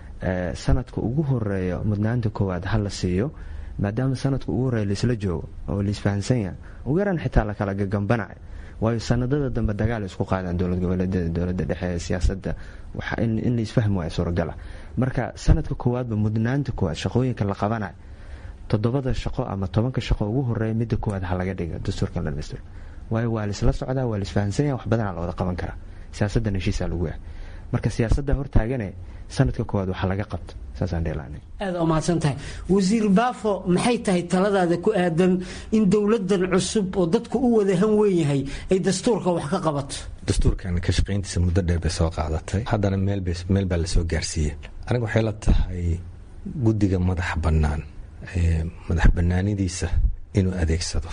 sanadka ugu horeeyo mudnaanta koowaad ha la siiyo maadaama sanadka ugu horeeya laisla joogo oo laisfahansan yahay ugu yaraan xitaa lakala gagambanac waayo sanadada dambe dagaal isku qaadaan dowlad goboleedyada dowlada dhexe siyaasada in laisfahmi waaya suuragala marka sanadka koowaadba mudnaanta koowaad shaqooyinka la qabanayo toddobada shaqo ama tobanka shaqo ugu horeeya midda koowaad ha laga dhiga dastuurkan la dhamaystiro waayo waa laisla socdaa waa laisfahansan yaha wax badanaa la wada qaban karaa siyaasaddan heshiisaa lagu ah marka siyaasadda hortaagane sanadka koowaad waxa laga qabto saasaan dheelaanay aada u mahadsan tahay wasiir baafo maxay tahay taladaada ku aadan in dowladan cusub oo dadku u wada han weyn yahay ay dastuurka wax ka qabato dastuurkan ka shaqayntiisa muddo dheer bay soo qaadatay haddana meel baa lasoo gaarsiiyey aniga waxay la tahay guddiga madaxa bannaan madax bannaanidiisa inuu adeegsado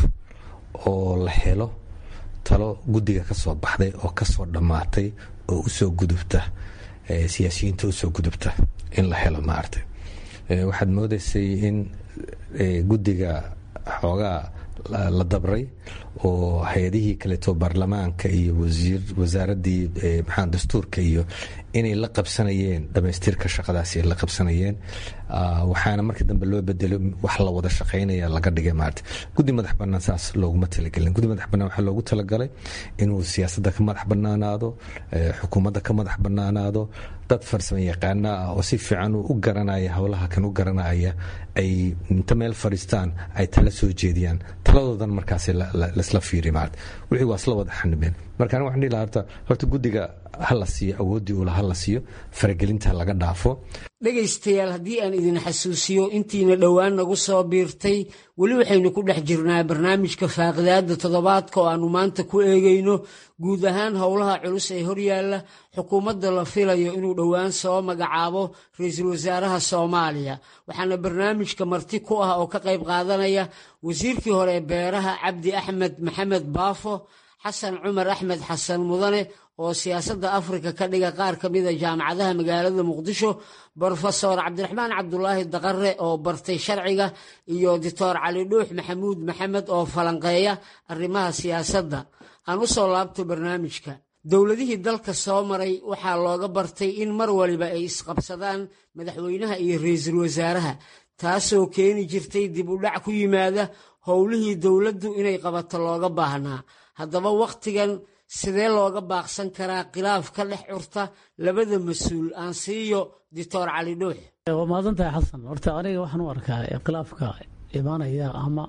oo la helo talo guddiga ka soo baxday oo kasoo dhammaatay oo usoo gudubta siyaasiyiinta usoo gudubta in la helo maaragtay waxaad moodaysay in guddiga xoogaa la dabray oo hay-adihii kaleeto baarlamaanka iyo wasaaradii maxaa dastuurka iyo inay la qabsanayeen dhamaystirka shaqadaasi ay la qabsanayeen waxaana markii dambe loo bedelo wax la wada shaqaynaya laga dhigay maarata guddi madax bannaan saas looguma talagelin guddi madax bannaan waxaa loogu talagalay inuu siyaasadda ka madax bannaanaado xukuumadda ka madax bannaanaado dad farsamo yaqaana ah oo si fiican u garanaya howlaha kan u garanaya ay inta meel fadhiistaan ay tala soo jeediyaan taladoodan markaas lasla fiiri maarata wixii waa isla wada xanibeen marka aniga waxaan dhihi lahaa horta horta guddiga ha la siiyo awooddii ula ha la siiyo faragelinta laga dhaafo dhegaystayaal haddii aan idin xasuusiyo intiina dhowaan nagu soo biirtay weli waxaynu ku dhex jirnaa barnaamijka faaqidaada toddobaadka oo aannu maanta ku eegayno guud ahaan howlaha culus ee horyaalla xukuumadda la filayo inuu dhowaan soo magacaabo ra-iisul wasaaraha soomaaliya waxaana barnaamijka marti ku ah oo ka qayb qaadanaya wasiirkii hore ee beeraha cabdi axmed maxamed baafo xasan cumar axmed xasan mudane oo siyaasadda afrika ka dhiga qaar ka mida jaamacadaha magaalada muqdisho brofesor cabdiraxmaan cabdulaahi daqare oo bartay sharciga iyo doctor cali dhuux maxamuud maxamed oo falanqeeya arrimaha siyaasadda aan u soo laabto barnaamijka dowladihii dalka soo maray waxaa looga bartay in mar waliba ay isqabsadaan madaxweynaha iyo ra-iisul wasaaraha taasoo keeni jirtay dib u dhac ku yimaada howlihii dowladdu inay qabato looga baahnaa haddaba wakhtigan sidee looga baaqsan karaa khilaaf ka dhex curta labada mas-uul aan siiyo doctor cali dhuux waa mahadsantahay xasan horta aniga waxaan u arkaa khilaafka imaanaya ama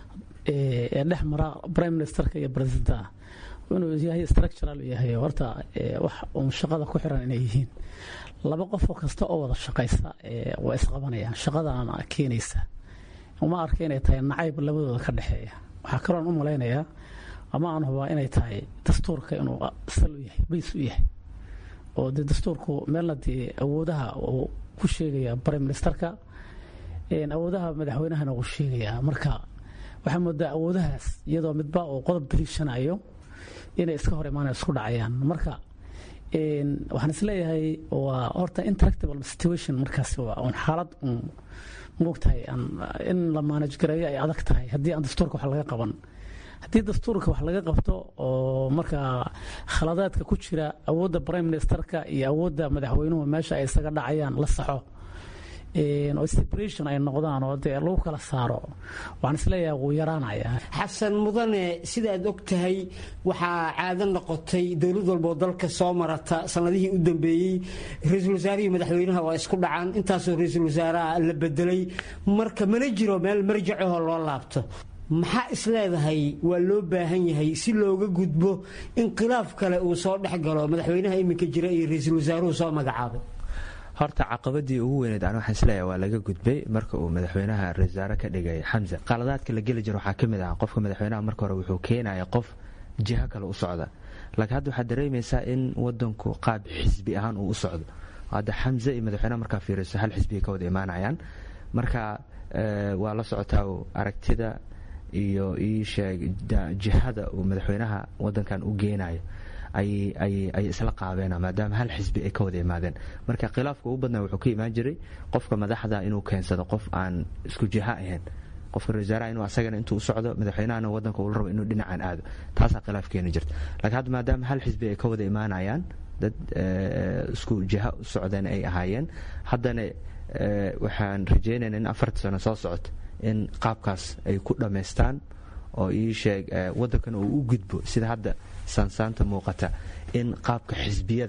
ee dhex mara prime ministerka iyo presidenta inuu yahay structural yahay horta wax uun shaqada ku xiran inay yihiin laba qofoo kasta oo wada shaqaysa waa isqabanayaan shaqadaana keenaysa uma arka inay tahay nacayb labadooda ka dhexeeya waxaa kaloon u malaynayaa ama aan hubaa inay tahay dastuurka inuu sal u yahay bays u yahay oo dee dastuurku meelna dee awoodaha uu ku sheegaya prime ministerka awoodaha madaxweynahana uu sheegayaa marka waxaa moodaa awoodahaas iyadoo midba uu qodob daliishanayo inay iska hor imaanaya isku dhacayaan marka waxaan isleeyahay waa horta interactable situation markaas waa un xaalad un moogtahay in la maanaj gareeyo ay adag tahay haddii aan dastuurka wax laga qaban haddii dastuurka wax laga qabto oo markaa khaladaadka ku jira awoodda prime ministerka iyo awoodda madaxweynuhu meesha ay isaga dhacayaan la saxo oo separation ay noqdaan oo dee lagu kala saaro waxaan isleeyahay wuu yaraanaya xasan mudane sidaad og tahay waxaa caado noqotay dowlad walboo dalka soo marata sanadihii u dambeeyey ra-iisul wasaarihii madaxweynaha waa isku dhacaan intaasoo ra-iisul wasaaraha la bedelay marka mana jiro meel marjacahoo loo laabto maxaa isleedahay waa loo baahan yahay si looga gudbo in khilaaf kale uu soo dhex galo madaxweynaha iminka jira iyo ra-iisul wasaaruhu soo magacaabay horta caqabadii ugu weyneed aan waxaan isleeyahay waa laga gudbay marka uu madaxweynaha ra-isul wasaare ka dhigay xamse qaladaadka la geli jiro waxaa ka mid ah qofka madaxweynaha marka hore wuxuu keenaya qof jiho kale u socda laakiin hadda waxaad dareemaysaa in wadanku qaab xisbi ahaan uu u socdo hadda xamse iyo madaxweynaha markaa fiiriso hal xisbiga ka wada imaanayaan marka waa la socotaa aragtida iyo ii sheeg jihada uu madaxweynaha wadankan u geenayo ayay isla qaabeen maadaama hal xisbi ay ka wada imaadeen marka khilaafka ugu badnaa wuxuu ka imaan jiray qofka madaxda inuu keensado qof aan isku jiha ahayn qofka ra-iisaaraha inuu asagana intuu u socdo madaxweynahana wadanka uu rabo inuu dhinacan aado taasaa khilaaf keeni jirta laakiin hadda maadaama hal xisbi ay ka wada imaanayaan dad isku jiha u socdeen ay ahaayeen haddana waxaan rajeynayna in afarta sano soo socoto in qaabkaas ay ku dhammaystaan oo ii sheeg waddankana uu u gudbo sida hadda saansaanta muuqata in qaabka xisbiyada ah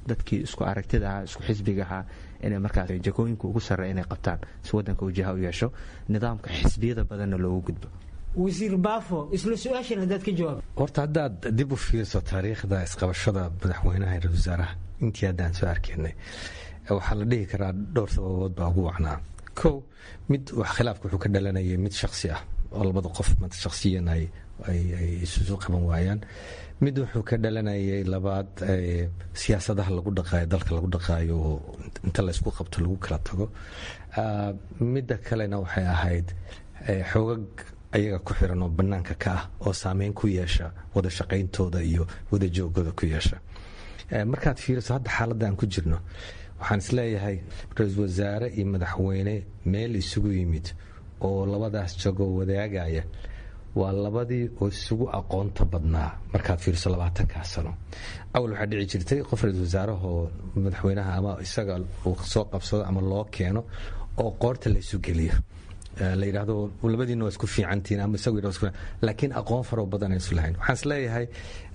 dadkii isku aragtida ahaa isku xisbiga ahaa inay markaas jakooyinka ugu sarreeya inay qabtaan si waddanka uu jiha u yeesho nidaamka xisbiyada badanna loogu gudbo wasiir baafo isla su-aashan haddaad ka jawaab horta haddaad dib u fiiriso taariikhda isqabashada madaxweynaha ra wasaaraha intii haddaan soo arkaynay waxaa la dhihi karaa dhowr sababood baa ugu wacnaa kow mid wax khilaafka wuxuu ka dhalanayay mid shaksi ah oo labada qof shaksiyan ay isusu qaban waayaan mid wuxuu ka dhalanayay labaad siyaasadaha lagu dhaqaayo dalka lagu dhaqaayo oo inta laysku qabto lagu kala tago midda kalena waxay ahayd xoogag ayaga ku xiran oo bannaanka ka ah oo saameyn ku yeesha wada shaqayntooda iyo wada joogooda ku yeesha markaad fiiriso hadda xaaladda aan ku jirno waxaan isleeyahay ra-iisul wasaare iyo madaxweyne meel isugu yimid oo labadaas jagoo wadaagaya waa labadii oo isugu aqoonta badnaa markaad fiiriso labaatankaa sano awal waxaa dhici jirtay qof ra-iisul wasaarahoo madaxweynaha ama isaga uu soo qabsado ama loo keeno oo qoorta la isu geliyo la yidhaahdo labadiina waa isku fiicantiin ama isagu yidhahdo laakiin aqoon faro badan aan isu lahayn waxaan isleeyahay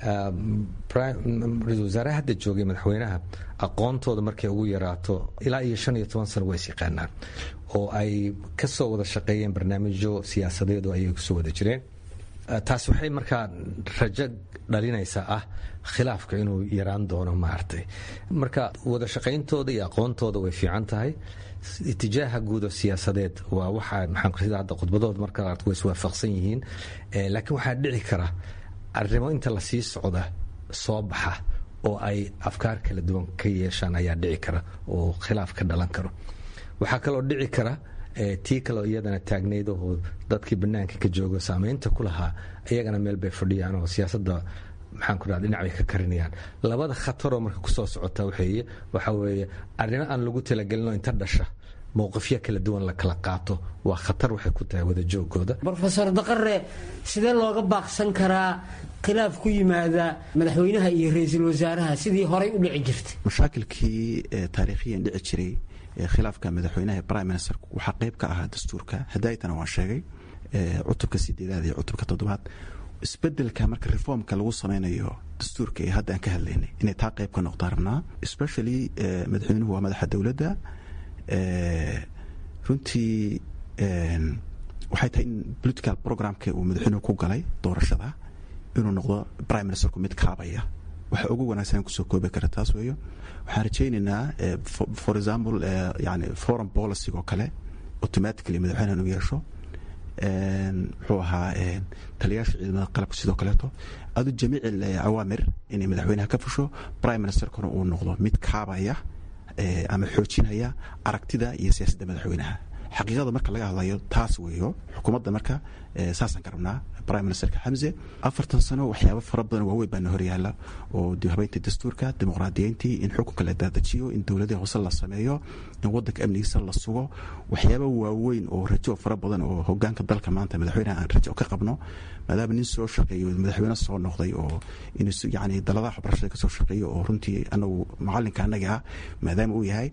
ra-iisul wasaaraha hadda joogay madaxweynaha aqoontooda markay ugu yaraato ilaa iyo shan iyo toban sano waa is yaqaanaan oo ay ka soo wada shaqeeyeen barnaamijyo siyaasadeedu ayay kusoo wada jireen taas waxay markaa rajo dhalinaysaa ah khilaafka inuu yaraan doono maaragtay marka wada shaqayntooda iyo aqoontooda way fiican tahay itijaaha guud oo siyaasadeed waa waxa maxaan hadda khudbadooda marka way iswaafaqsan yihiin laakiin waxaa dhici kara arrimo inta la sii socda soo baxa oo ay afkaar kala duwan ka yeeshaan ayaa dhici kara oo khilaaf ka dhalan karo waxaa kaloo dhici kara tii kaleo iyadana taagnayd oo dadkii banaanka ka joogo saameynta ku lahaa iyagana meel bay fadhiyaan oo siyaasadda maxaan ku dhaha dhinac bay ka karinayaan labada khataroo marka kusoo socota waxeeye waxaa weeye arrimo aan lagu talagelinoo inta dhasha mowqifyo kala duwan la kala qaato waa khatar waxay ku tahay wada joogooda rofeor daqare sidee looga baaqsan karaa khilaaf ku yimaada madaxweynaha iyo ra-iisul wasaaraha sidii horay u dhici jirtay mashaakilkii taariikhiyan dhici jiray khilaafka madaxweynaha prime minister waxaa qayb ka ahaa dastuurka hadaaytana waan sheegay cutubka sideedaad iyo cutubka toddobaad isbedelka marka reformka lagu sameynayo dastuurka ee hadda aan ka hadlaynay inay taa qayb ka noqdaan rabnaa especially madaxweynuhu waa madaxa dowladda runtii waxay tahay in political programka uu madaxweynuhu ku galay doorashada inuu noqdo prime ministerku mid kaabaya waxa ugu wanaagsan kusoo koobi kara taas weeyo waxaan rajaynaynaa for example yani foreign policy oo kale automatically madaxweynahan u yeesho muxuu ahaa taliyaasha ciidamada qalabka sidoo kaleeto adu jamiic awaamir inay madaxweynaha ka fusho prime ministerkuna uu noqdo mid kaabaya ama xoojinaya aragtida iyo siyaasadda madaxweynaha xaqiiqada marka laga hadlayo taas weeyo xukuumadda marka saasaan ka rabnaa prime ministerka xamse afartan sano waxyaaba fara badan waaweyn baana horyaala oo habeynta dastuurka dimuqraadiyeyntii in xukunka la daadajiyo in dowladaha hoose la sameeyo in wadanka amnigiisa la sugo waxyaaba waaweyn oo rajo fara badan oo hogaanka dalka maanta madaxweynaha aan rajo ka qabno maadaama nin soo shaqeeyo madaxweyne soo noqday oo yani daladaha waxbarashada kasoo shaqeeyo oo runtii anagu macalinka anaga ah maadaama uu yahay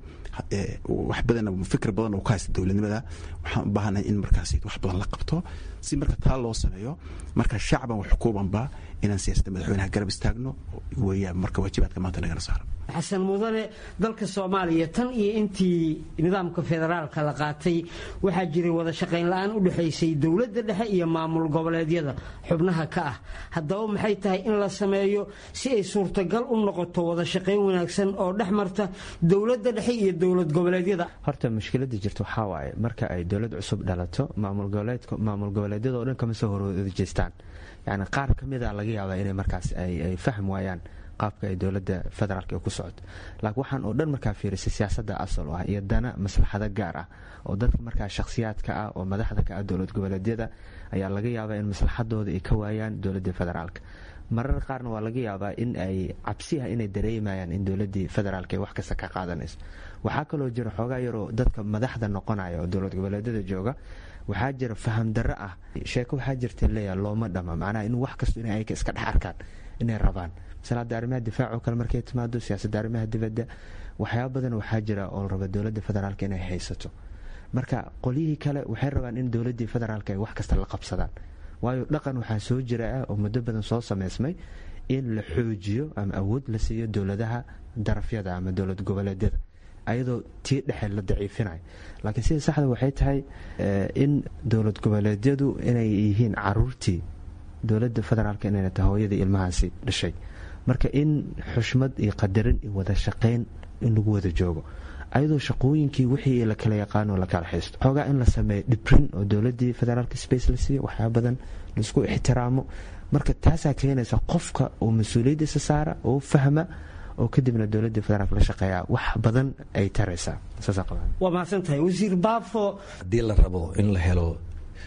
wax badan fikir badan oo ka haysta dowladnimada waxaan u baahanahay in markaas wax badan la qabto si marka taa loo sameeyo marka shacban wax xukuubanba inaan siyaasadda madaxweynaha garab istaagno weeyaan marka waajibaadka maanta nagana saaran xasan mudane dalka soomaaliya tan iyo intii nidaamka federaalka la qaatay waxaa jiray wada shaqayn la-aan u dhexaysay dowladda dhexe iyo maamul goboleedyada xubnaha ka ah haddaba maxay tahay in la sameeyo si ay suurtagal u noqoto wada shaqayn wanaagsan oo dhex marta dowladda dhexe iyo dowlad goboleedyada horta mushkiladda jirta waxaa waaye marka ay dowlad cusub dhalato maamul goboleedyada oo dhan kama soo horjeestaan yani qaar ka mida laga yaabaa inay markaas ay fahm waayaan qaabka ay dowladda federaalk ku socoto laakiin waxaan oo dhan markaa fiirisay siyaasadda asal ah iyo dana maslaxado gaar ah oo dadka markaa shakhsiyaadka ah oo madaxda ka ah dowlad goboleedyada ayaa laga yaabaa in maslaxadooda ay ka waayaan dowladda federaalk marar qaarna waa laga yaabaa in ay cabsiha inay dareemayaan in dowladii federaalk ay wax kasta ka qaadanayso waxaa kaloo jira xoogaa yaroo dadka madaxda noqonaya oo dowlad goboleedyada jooga waxaa jira faham darro ah sheeko waxaa jirta leeyaha looma dhama macnaha in wax kasto in ayka iska dhex arkaan inay rabaan masala hadda arrimaha difaacoo kale markay timaado siyaasadda arrimaha dibadda waxyaaba badan waxaa jira oo la raba dowladda federaalk inay haysato marka qolyihii kale waxay rabaan in dowladdii federaalk ay wax kasta la qabsadaan waayo dhaqan waxaa soo jira ah oo muddo badan soo samaysmay in la xoojiyo ama awood la siiyo dowladaha darafyada ama dowlad goboleedyada ayadoo tii dhexe la daciifinayo laakiin sida saxda waxay tahay in dowlad goboleedyadu inay yihiin caruurtii dowladda federaalk inayna tahay hooyadii ilmahaasi dhashay marka in xushmad iyo qadarin iyo wada shaqayn in lagu wada joogo ayadoo shaqooyinkii wixii la kala yaqaano la kala haysto xoogaa in la sameeyo dhibrin oo dowladii federaalk space la siiyo waxyaa badan laisku ixtiraamo marka taasaa keenaysa qofka oo mas-uuliyaddiisa saara oo fahma oo kadibna dowladii federaalk la shaqeeya wax badan ay taraysaa waa mahadsantahay wasiir baafo haddii la rabo in la helo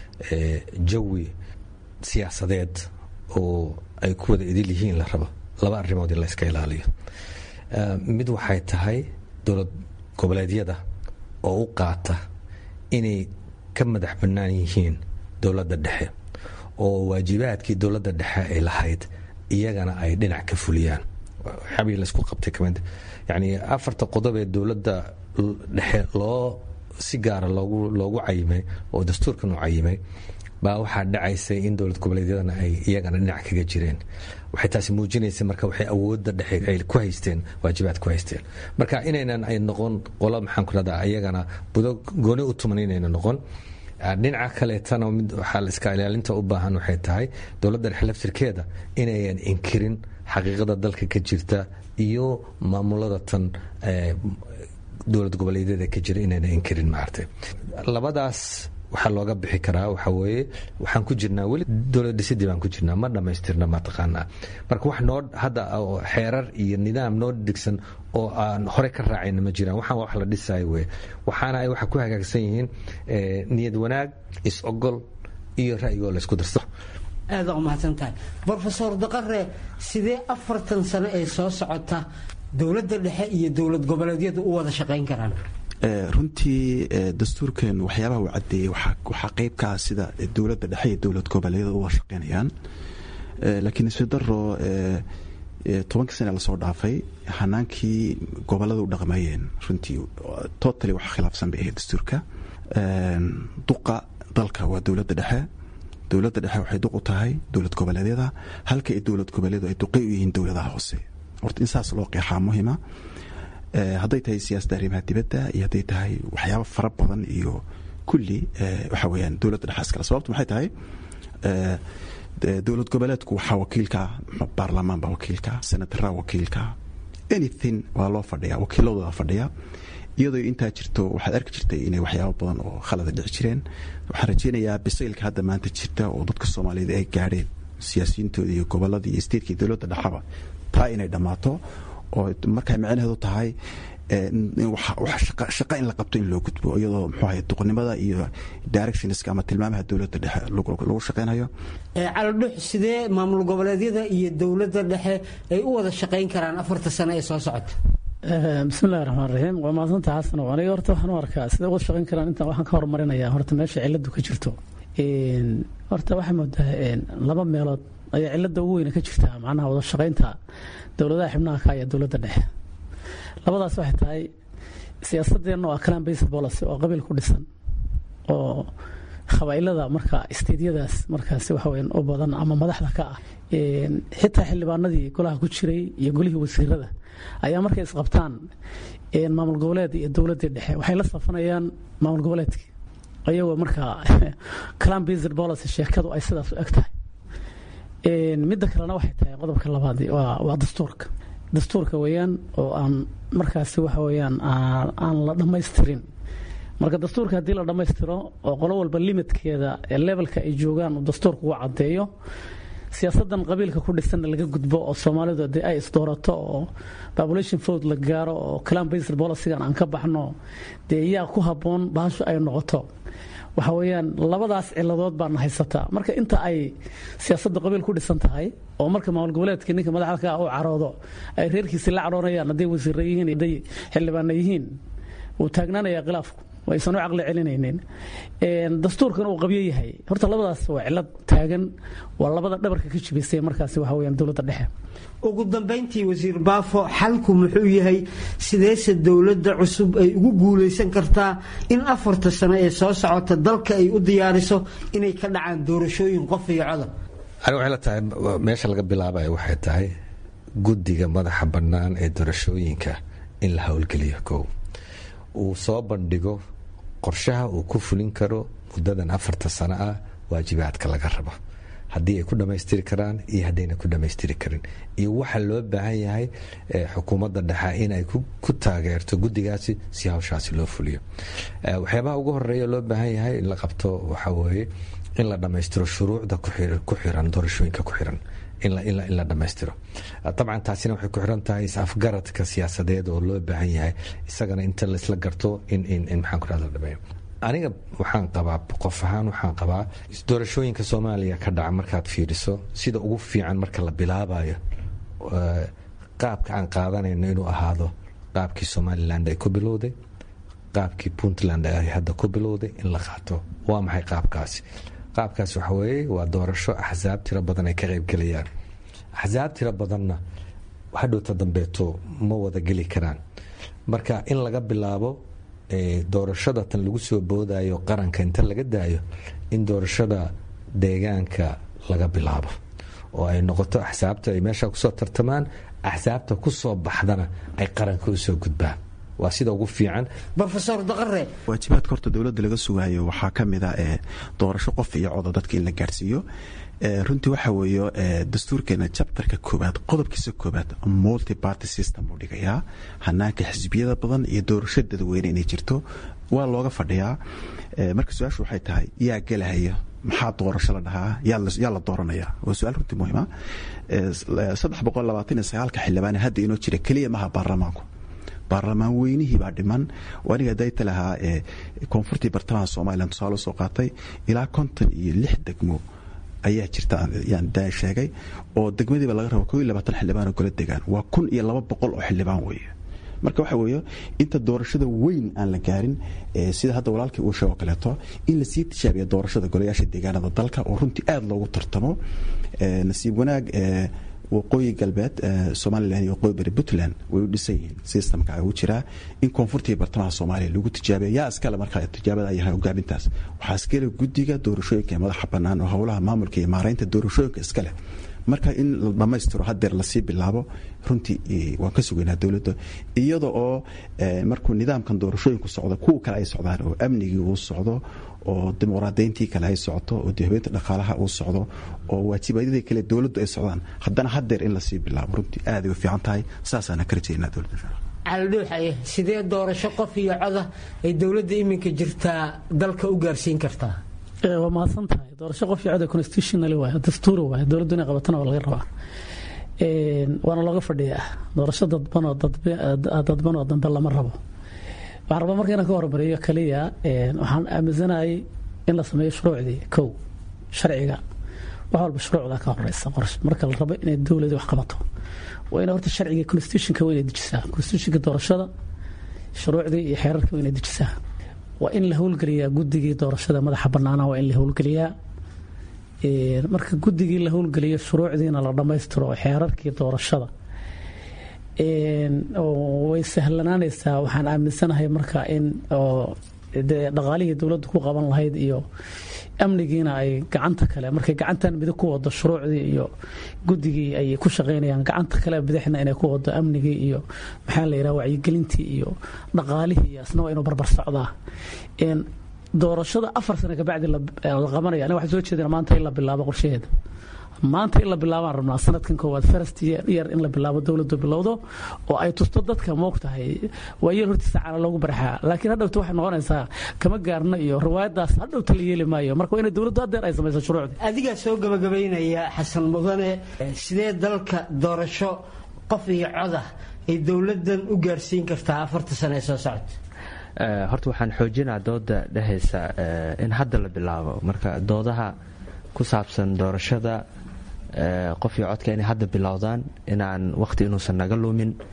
jawi siyaasadeed oo ay ku wada idil yihiin la rabo laba arrimood in layska ilaaliyo mid waxay tahay dowlad goboleedyada oo u qaata inay ka madax bannaan yihiin dowladda dhexe oo waajibaadkii dowladda dhexe ay lahayd iyagana ay dhinac ka fuliyaan xabii laysku qabtay kamid yacni afarta qodob ee dowladda dhexe loo si gaara loogu loogu cayimay oo dastuurkan u cayimay baa waxaa dhacaysay in dowlad goboleedyadana ay iyagana dhinac kaga jireen waxay taasi muujinaysa marka waxay awoodda dhexe ay ku haysteen waajibaad ku haysteen marka inaynan ay noqon qolo maxaan ku rahdaa iyagana budo gooni u tuman inayna noqon dhinaca kaleetana mid waxaa la iska ilaalinta u baahan waxay tahay dowladda dhexe laftirkeeda inayan inkirin xaqiiqada dalka ka jirta iyo maamulada tan dowlad goboleedyada ka jira inayna inkirin maartay labadaas waxaa looga bixi karaa waxaa weeye waxaan ku jirnaa weli dowlad dhisidii baan ku jirnaa ma dhammaystirna mataqaanaa marka wax noo hadda xeerar iyo nidaam noo dhigsan oo aan hore ka raacayna ma jiraan waxaan wax la dhisayo weye waxaana ay waxa ku hagaagsan yihiin niyad wanaag is-ogol iyo ra'yigoo laysku darso aada u mahadsan tahay brofesor daqare sidee afartan sano ee soo socota dowladda dhexe iyo dowlad goboleedyadu u wada shaqayn karaan runtii dastuurkan waxyaabaha uu cadeeyey waxaa qeybkaa sida dowladda dhexe iyo dowlad goboleedyada uga shaqeynayaan laakiin isfidaro tobankii sane lasoo dhaafay hanaankii gobolada u dhaqmayeen runtii totally wax khilaafsan bay ahayd dastuurka duqa dalka waa dowladda dhexe dowladda dhexe waxay duq u tahay dowlad goboleedyada halka ay dowlad goboleedyadu ay duqay u yihiin dowladaha hoose horta in saas loo qeexaa muhima hadday tahay siyaasadda arrimaha dibadda iyo hadday tahay waxyaaba fara badan iyo kulli waxa weyaan dowladda dhexe iskale sababtu maxay tahay dowlad goboleedku waxaa wakiilka baarlamaan baa wakiilka senataraa wakiilka anything waa loo fadhiya wakiiladooda fadhiya iyadoo intaa jirto waxaad arki jirtay inay waxyaaba badan oo khalada dhici jireen waxaan rajeynayaa bisaylka hadda maanta jirta oo dadka soomaaliyeed ay gaadheen siyaasiyiintooda iyo goboladii iyo statekai dowladda dhexaba taa inay dhammaato oo markay micnaheedu tahay shaqa in la qabto in loo gudbo iyadoo muxuu ahay duqnimada iyo directionska ama tilmaamaha dowladda dhexe lagu shaqeynayo calodhux sidee maamul goboleedyada iyo dowladda dhexe ay u wada shaqayn karaan afarta sano ee soo socota bismillahi raxmaan raxiim waa mahadsanta xasan aniga horta waxaan u arkaa sidee uga shaqayn karaan intaan waxaan ka horumarinayaa horta meesha ciladu ka jirto horta waxaa moodaa laba meelood ayaa cilada ugu weyne ka jirtaa macnaha wada shaqaynta dowladaha xibnaha ka iyo dowladda dhexe labadaas waxay tahay siyaasadeenna waa clan based policy oo qabiil ku dhisan oo qabaa'ilada marka isteedyadaas markaasi waxa weyan u badan ama madaxda ka ah xitaa xildhibaanadii golaha ku jiray iyo golihii wasiirada ayaa markay isqabtaan maamul goboleed iyo dowladdii dhexe waxay la safanayaan maamul goboleedkii ayagoo markaa clan based policy sheekadu ay sidaas u eg tahay midda kalena waxay tahay qodobka labaad waa dastuurka dastuurka weeyaan oo aan markaasi waxa weeyaan aan la dhammaystirin marka dastuurka haddii la dhammaystiro oo qolo walba limitkeeda ee levelka ay joogaan uu dastuurka uga caddeeyo siyaasadan qabiilka ku dhisanna laga gudbo oo soomaalidu dee ay isdoorato oo population vote la gaaro oo clan based policygan aan ka baxno dee yaa ku habboon bahashu ay noqoto waxa weeyaan labadaas ciladood baana haysataa marka inta ay siyaasadda qabiil ku dhisan tahay oo marka maamul goboleedka ninka madaxda ka u caroodo ay reerkiisi la caroonayaan hadday wasiira yihiin hadday xildhibaana yihiin wuu taagnaanayaa khilaafku aysan u caqli celinaynin dastuurkan uu qabyo yahay horta labadaas waa cilad taagan waa labada dhabarka ka jibisay markaasi waxa weyaan dowladda dhexe ugu dambayntii wasiir baafo xalku muxuu yahay sideese dowladda cusub ay ugu guulaysan kartaa in afarta sano ee soo socota dalka ay u diyaariso inay ka dhacaan doorashooyin qof iyo codab ani waxay la tahay meesha laga bilaabayo waxay tahay guddiga madaxa bannaan ee doorashooyinka in la howlgeliyo kow uu soo bandhigo qorshaha uu ku fulin karo muddadan afarta sano ah waajibaadka laga rabo haddii ay ku dhammaystiri karaan iyo haddayna ku dhammaystiri karin iyo waxa loo baahan yahay xukuumadda dhexe inay ku taageerto guddigaasi si hawshaasi loo fuliyo waxyaabaha ugu horeeya loo baahan yahay in la qabto waxaa weeye in la dhammaystiro shuruucda ku xiran doorashooyinka ku xiran in la dhammaystiro dabcan taasina waxay ku xiran tahay is-afgaradka siyaasadeed oo loo baahan yahay isagana inta laisla garto in maxaan ku rahda la dhameeyo aniga waxaan qabaa qof ahaan waxaan qabaa doorashooyinka soomaaliya ka dhaca markaad fiiriso sida ugu fiican marka la bilaabayo qaabka aan qaadanayno inuu ahaado qaabkii somalilan ay ku bilowday qaabkii puntland ay hadda ku bilowday in la qaato waa maxay qaabkaasi qaabkaas waxa weeye waa doorasho axsaab tiro badan ay ka qaybgelayaan axsaab tiro badanna hadhowta dambeeto ma wada geli karaan marka in laga bilaabo doorashada tan lagu soo boodayo qaranka inta laga daayo in doorashada deegaanka laga bilaabo oo ay noqoto axsaabta ay meesha kusoo tartamaan axsaabta kusoo baxdana ay qaranka usoo gudbaan waa sida ugu fiican rofesor daqare waajibaadka horta dowladda laga sugaayo waxaa ka mid a doorasho qof iyo codo dadka in la gaarsiiyo runtii waxa weeye dastuurkeena jabtarka koobaad qodobkiisa koobaad multi party system uu dhigayaa hanaanka xisbiyada badan iyo doorasho dadweyne inay jirto waa looga fadhiyaa marka su-aashu waxay tahay yaa gelahaya maxaa doorasho la dhahaa yaa la dooranaya waa su-aal runtii muhiima saddex boqol labaatan iyo sagaalka xildhibaan hadda inoo jira keliya maha baarlamaanku baarlamaan weynihii baa dhiman aniga dayta lahaa koonfurtii bartamaha somalilan tusaale soo qaatay ilaa konton iyo lix degmo ayaa jirta yaan daa sheegay oo degmadiiba laga rabo koo iyo labaatan xildhibaan oo gola degaan waa kun iyo laba boqol oo xildhibaan weeye marka waxa weeye inta doorashada weyn aan la gaarin sida hadda walaalkii uu sheego kaleeto in lasii tijaabiya doorashada golayaasha deegaanada dalka oo runtii aada loogu tartamo nasiib wanaag waqooyi galbeed somalilan iyo waqooyi bari puntland way u dhisan yihiin systemka ugu jiraa in koonfurta iyo bartamaha soomaaliya lagu tijaabiya yaa iskale markaa tijaabada yahay hogaamintaas waxaa iskale guddiga doorashooyinka ee madaxa bannaan oo howlaha maamulka iyo maaraynta doorashooyinka iskale marka in la dhammaystiro hadeer lasii bilaabo runtii waan ka sugaynaa dowladda iyada oo markuu nidaamkan doorashooyinku socdo kuwa kale ay socdaan oo amnigii uu socdo oo dimuqraadayntii kale ay socoto oo dihabeynta dhaqaalaha uu socdo oo waajibadyadii kale dowladdu ay socdaan haddana hadeer in lasii bilaabo runtii aaday u fiican tahay saasaana ka rajaynaa dowladda caldhuuxaye sidee doorasho qof iyo coda ay dowladda iminka jirtaa dalka u gaarsiin kartaa waa mahadsan tahay doorasho qof iyo cod constitutional waay dastuuri waay dowladdu inay qabatana waa laga rabaa waana looga fadhiyaa doorasho dadbanoo dadbanoo dambe lama rabo waxaan rabaa marka inaan ka hormariyo kaliya waxaan aaminsanayay in la sameeyo shuruucdii kow sharciga wax walba shuruucda ka horeysa marka la rabo inay dowladi wax qabato waa ina horta sharciga constitutionka waa inay dejisaa constitutionka doorashada shuruucdii iyo xeerarka waa inay dejisaa waa in la howlgeliyaa guddigii doorashada madaxa banaana waa in la howlgeliyaa marka guddigii la howlgeliyo shuruucdiina la dhammaystiro xeerarkii doorashada way sahlanaanaysaa waxaan aaminsanahay marka in dee dhaqaalihii dowladda ku qaban lahayd iyo amnigiina ay gacanta kale markay gacantan midig ku wado shuruucdii iyo guddigii ay ku shaqaynayaan gacanta kale bidixna inay ku wado amnigii iyo maxaa la yidhaha wacyigelintii iyo dhaqaalihii iyo asna waa inuu barbar socdaa doorashada afar sano kabacdi la qabanaya aniga waxaan soo jeedina maanta in la bilaabo qorshaheeda maanta in la bilaabaan rabnaa sanadkan koowaad first year in la bilaabo dowladdu bilowdo oo ay tusto dadka moogtahay waa yeel hortiisa caana loogu barxaa laakiin hadhowta waxay noqonaysaa kama gaarno iyo riwaayadaas hadhowta la yeeli maayo marka waa inay dowladdu haddeer ay samayso shuruucdii adigaa soo gabagabaynaya xasan mudane sidee dalka doorasho qof iyo codah ay dowladdan u gaarsiin kartaa afarta sano ee soo socota horta waxaan xoojinaa dooda dhehaysa in hadda la bilaabo marka doodaha ku saabsan doorashada qof iyo codka inay hadda bilowdaan inaan waqti inuusan naga lumin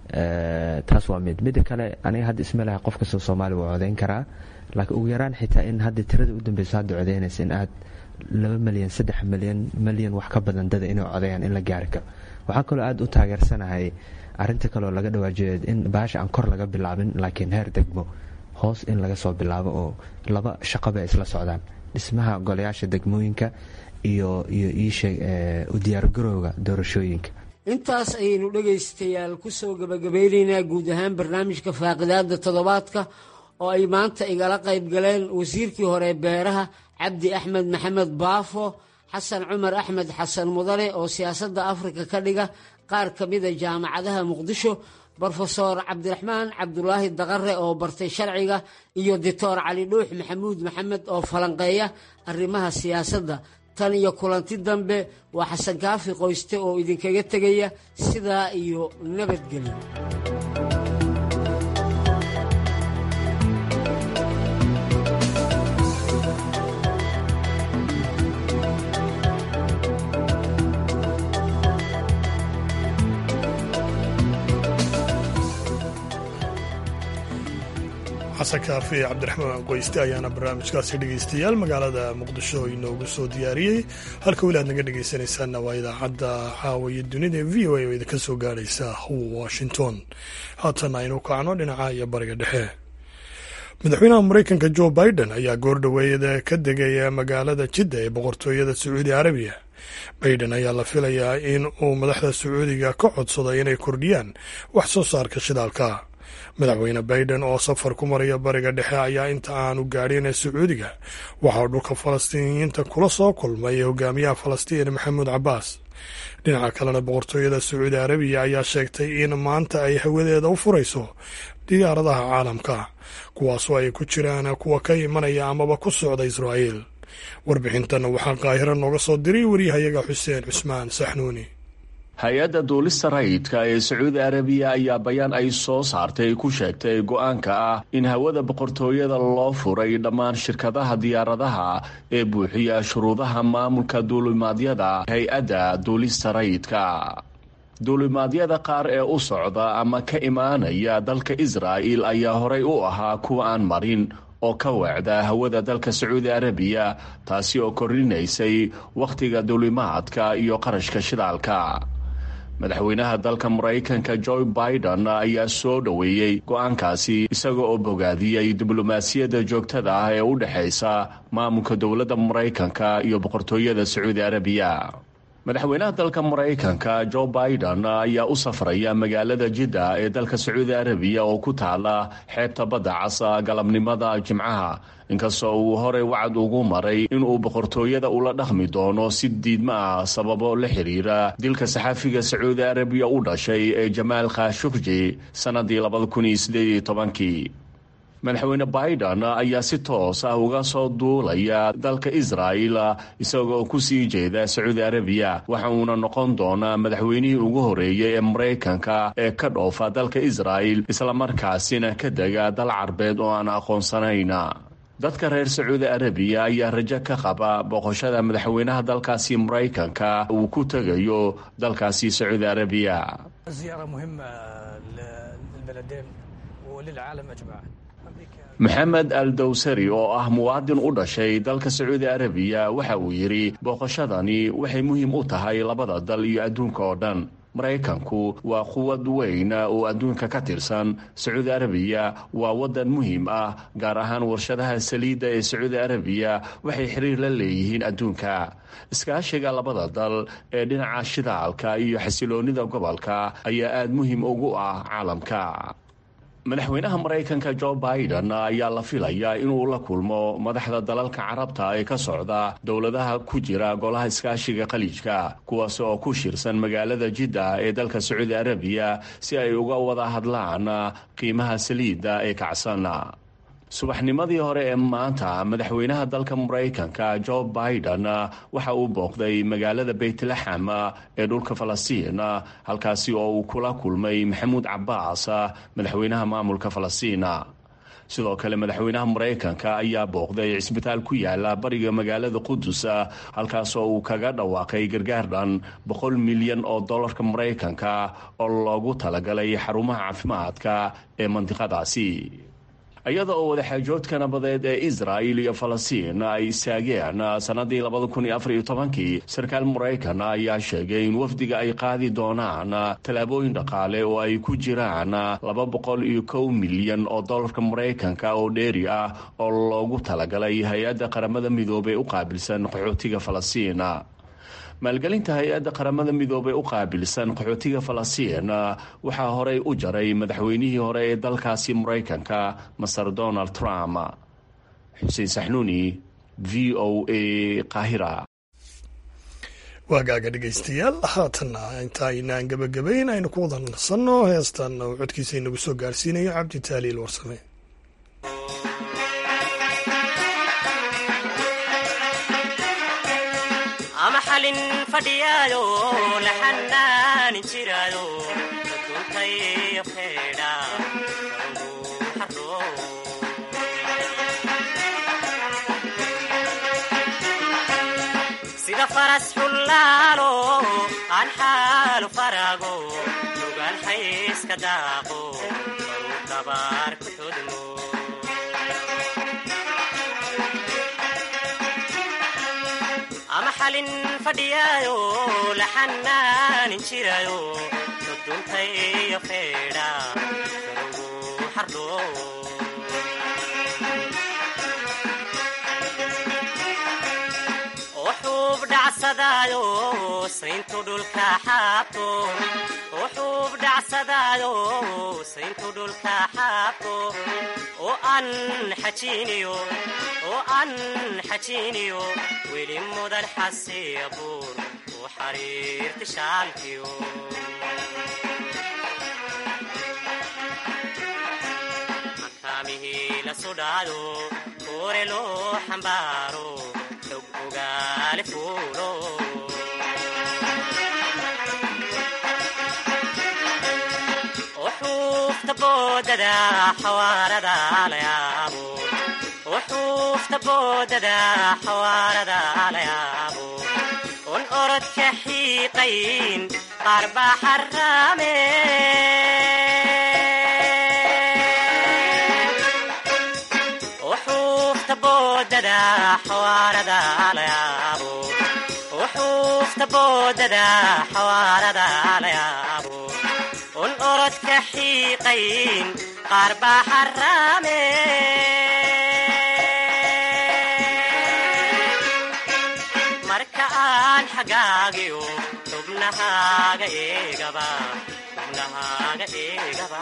taas waa mid midda kale aniga hadda isma laha qof kastoo soomaaliya waa codeyn karaa laakiin ugu yaraan xitaa in hadda tirada u dambeyso hadda codeynaysa in aad laba milyan saddex milyan milyan wax ka badan dada inay codeeyaan in la gaari karo waxaa kaloo aada u taageersanahay arinta kaleoo laga dhawaajeed in baasha aan kor laga bilaabin laakiin heer degmo hoos in laga soo bilaabo oo laba shaqaba ay isla socdaan dhismaha golayaasha degmooyinka iyo iyo iisheeg u diyaargarowga doorashooyinka intaas ayaynu dhegaystayaal ku soo gebagabeynaynaa guud ahaan barnaamijka faaqidaada toddobaadka oo ay maanta igala qayb galeen wasiirkii hore beeraha cabdi axmed maxamed baafo xasan cumar axmed xasan mudane oo siyaasadda afrika ka dhiga qaar ka mida jaamacadaha muqdisho brofeor cabdiraxmaan cabdulaahi daqare oo bartay sharciga iyo doctor cali dhuux maxamuud maxamed oo falanqeeya arrimaha siyaasadda tan iyo kulanti dambe waa xasan kaafi qoyste oo idinkaga tegaya sidaa iyo nabadgelyo xasan kaafi cabdiraxmaan qoyste ayaana barnaamijkaasi dhegaystayaal magaalada muqdisho inoogu soo diyaariyey halka weli aad naga dhegaysanaysaanna waa idaacadda caawiya dunida ee v o a oo idinka soo gaadhaysa washington haatan aynu kacno dhinaca iyo bariga dhexe madaxweynaha maraykanka jo biden ayaa goordhoweeyada ka degaya magaalada jidda ee boqortooyada sacuudi carabiya baiden ayaa la filayaa in uu madaxda sacuudiga ka codsado inay kordhiyaan wax soo saarka shidaalka madaxweyne baiden oo safar ku maraya bariga dhexe ayaa inta aanu gaadhin ee sacuudiga waxaa dhulka falastiiniyiinta kula soo kulmay hogaamiyaha falastiin maxamuud cabbaas dhinaca kalena boqortooyada sacuudi carabiya ayaa sheegtay in maanta ay hawadeeda u furayso diyaaradaha caalamka kuwaasoo ay ku jiraan kuwa ka imanaya amaba ku socda israa'iil warbixintan waxaa qaahiro nooga soo diray waryahayaga xuseen cusmaan saxnuuni hay-adda duulista rayidka ee sacuudi arabiya ayaa bayaan ay soo saartay ku sheegtay go-aanka ah in hawada boqortooyada loo furay dhammaan shirkadaha diyaaradaha ee buuxiya shuruudaha maamulka duulimaadyada hay-adda duulista rayidka duulimaadyada qaar ee u socda ama ka imaanaya dalka israa'il ayaa horay u ahaa kuwa aan marin oo ka wacda hawada dalka sacuudi arabiya taasi oo kordhinaysay wakhtiga duulimaadka iyo qarashka shidaalka madaxweynaha dalka maraykanka joe biden ayaa soo dhoweeyey go-aankaasi isaga oo bogaadiyey diblomaasiyadda joogtada ah ee u dhexaysa maamulka dowladda maraykanka iyo boqortooyada sacuudi arabiya madaxweynaha dalka maraykanka joe biden ayaa u safraya magaalada jidda ee dalka sacuudi arabiya oo ku taala xeebta badda casa galabnimada jimcaha inkastoo uu horey wacad ugu maray inuu boqortooyada ula dhaqmi doono si diidma ah sababo la xiriira dilka saxaafiga sacuudi arabiya u dhashay ee jamaal khashukji sannadii labadakunsieedtobankii madaxweyne biden ayaa si toos ah uga soo duulaya dalka israa'il isagoo ku sii jeeda sacuudi arabiya waxa uuna noqon doonaa madaxweynihii ugu horeeyey ee maraykanka ee ka dhoofa dalka israa'il islamarkaasina ka dega dal carbeed oo aan aqoonsanayn dadka reer sacuudi arabiya ayaa rajo ka qaba boqoshada madaxweynaha dalkaasi maraykanka uu ku tegayo dalkaasi sacuudi arabiya maxamed al dowsari oo ah muwaadin u dhashay dalka sacuudi arabiya waxa uu yidhi booqashadani waxay muhiim u tahay labada dal iyo adduunka oo dhan maraykanku waa quwad weyn oo adduunka ka tirsan sacuudi arabiya waa waddan muhiim ah gaar ahaan warshadaha saliidda ee sacuudi arabiya waxay xiriir la leeyihiin adduunka iskaashiga labada dal ee dhinaca shidaalka iyo xasiloonnida gobolka ayaa aada muhiim ugu ah caalamka madaxweynaha maraykanka jo biden ayaa la filayaa inuu la kulmo madaxda dalalka carabta ee ka socda dowladaha ku jira golaha iskaashiga khaliijka kuwaas oo ku shirsan magaalada jidda ee dalka sacuudi arabiya si ay uga wada hadlaan qiimaha saliidda ee kacsan subaxnimadii hore ee maanta madaxweynaha dalka maraykanka jo biden waxa uu booqday magaalada beytlaxam ee dhulka falastiin halkaasi oo uu kula kulmay maxamuud cabaas madaxweynaha maamulka falastiin sidoo kale madaxweynaha maraykanka ayaa booqday cisbitaal ku yaala bariga magaalada qudus halkaasoo uu kaga dhawaaqay gargaar dhan boqol milyan oo dollarka maraykanka oo loogu talagalay xarumaha caafimaadka ee mandiqadaasi iyada oo wadaxaajoodka nabadeed ee israa'il iyo falastiin ay istaageen sannadii labadakunoafaryotobankii sarkaal maraykan ayaa sheegay in wafdiga ay qaadi doonaan tallaabooyin dhaqaale oo ay ku jiraan laba boqol iyo kow milyan oo dollarka maraykanka oo dheeri ah oo loogu talagalay hay-adda qaramada midoobey u qaabilsan qaxootiga falastiin maalgelinta hay-adda qaramada midoobey u qaabilsan qaxootiga falastiin waxaa horey u jaray madaxweynihii hore ee dalkaasi maraykanka master donald trump xuseen saxnuuni v o a qaahira waagaaga dhegaystayaal haatanna inta aynaan gebagabayn aynu ku wada nasanno heestan uu codkiisa inagu soo gaarsiinayo cabdi taaliil warsame ama xalin fadhiyaayo la xanaanin jiraayo duntay feedha sida faras xullaalo aan xaalu faraago lugaan xayska daaqo baruu dabaar ku xudmo ama xalin fadhiyaayo la xanaanin jiraayo duduntay feedha garugu xardho oo xuub dhacsadaayo sayntu dhulka xaabto oo xuub dhacsadaayo sayntu dhulka xaabto oo aan xajiiniyo oo aan xajiiniyo weli mudan xasiya buur u xariirti shaalkiyo makaamihii la sudhaado koore loo xambaaro xog ogaale fuulo xuufta boodada xawaarada la yaabo xuufta boodada xawaarada la yaabo un orodka xiiqayn qaar baa xaraame xuufta boodada xawaarada la yaabo xuufta boodada xawaarada la yaabo un orodka xiiqayn qaar baa xaraame marka aan xagaagiyo xubnahaaga eegaba xubnahaaga eegaba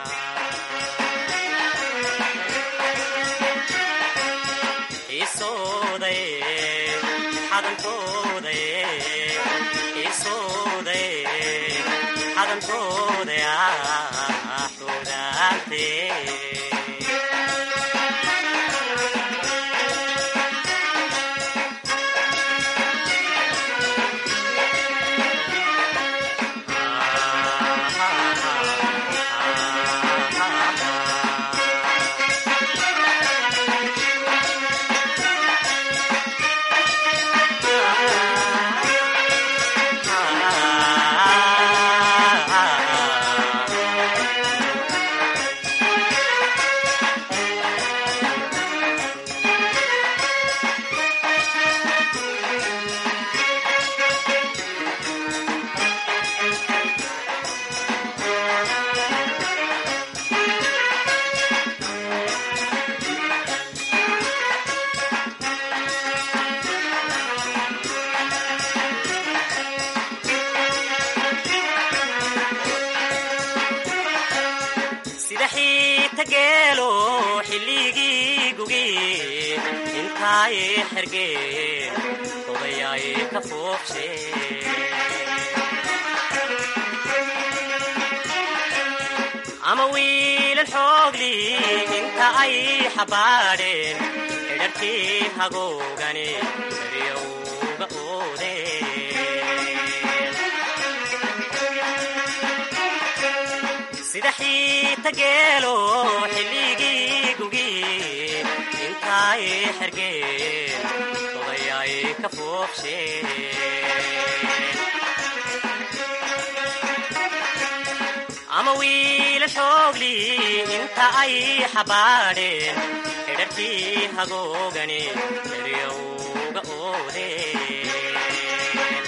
isooday xadankooday isooday xadankooday sida xiita geelo xilligii gugi intaay xergeen odayaay ka foobshe ama wiilan xoogli inta ay xabaadheen xidharkii hagoogani daryowga oodeen sida xiita geelo xilligii gugi intaay xergeen odayay ka foobsheen ama wiila xoogli inta ay xabaadheen xidharkii hagoogani eryowga oodeen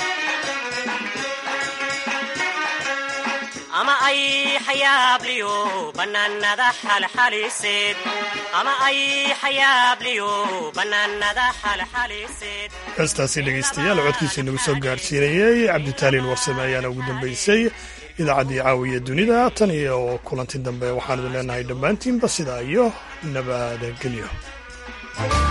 ama ay xayaabliyo bannaanada xalxaliseed ama ay xayaabliyo bannaanada xalxaliseed heestaasi dhegaystayaal codkiisa inagu soo gaarsiinayey cabditaaliil warsame ayaana ugu dambaysay idaacaddii caawiya dunida tan iyo kulanti dambe waxaan idin leenahay dhammaantiinba sidaa iyo nabadgelyo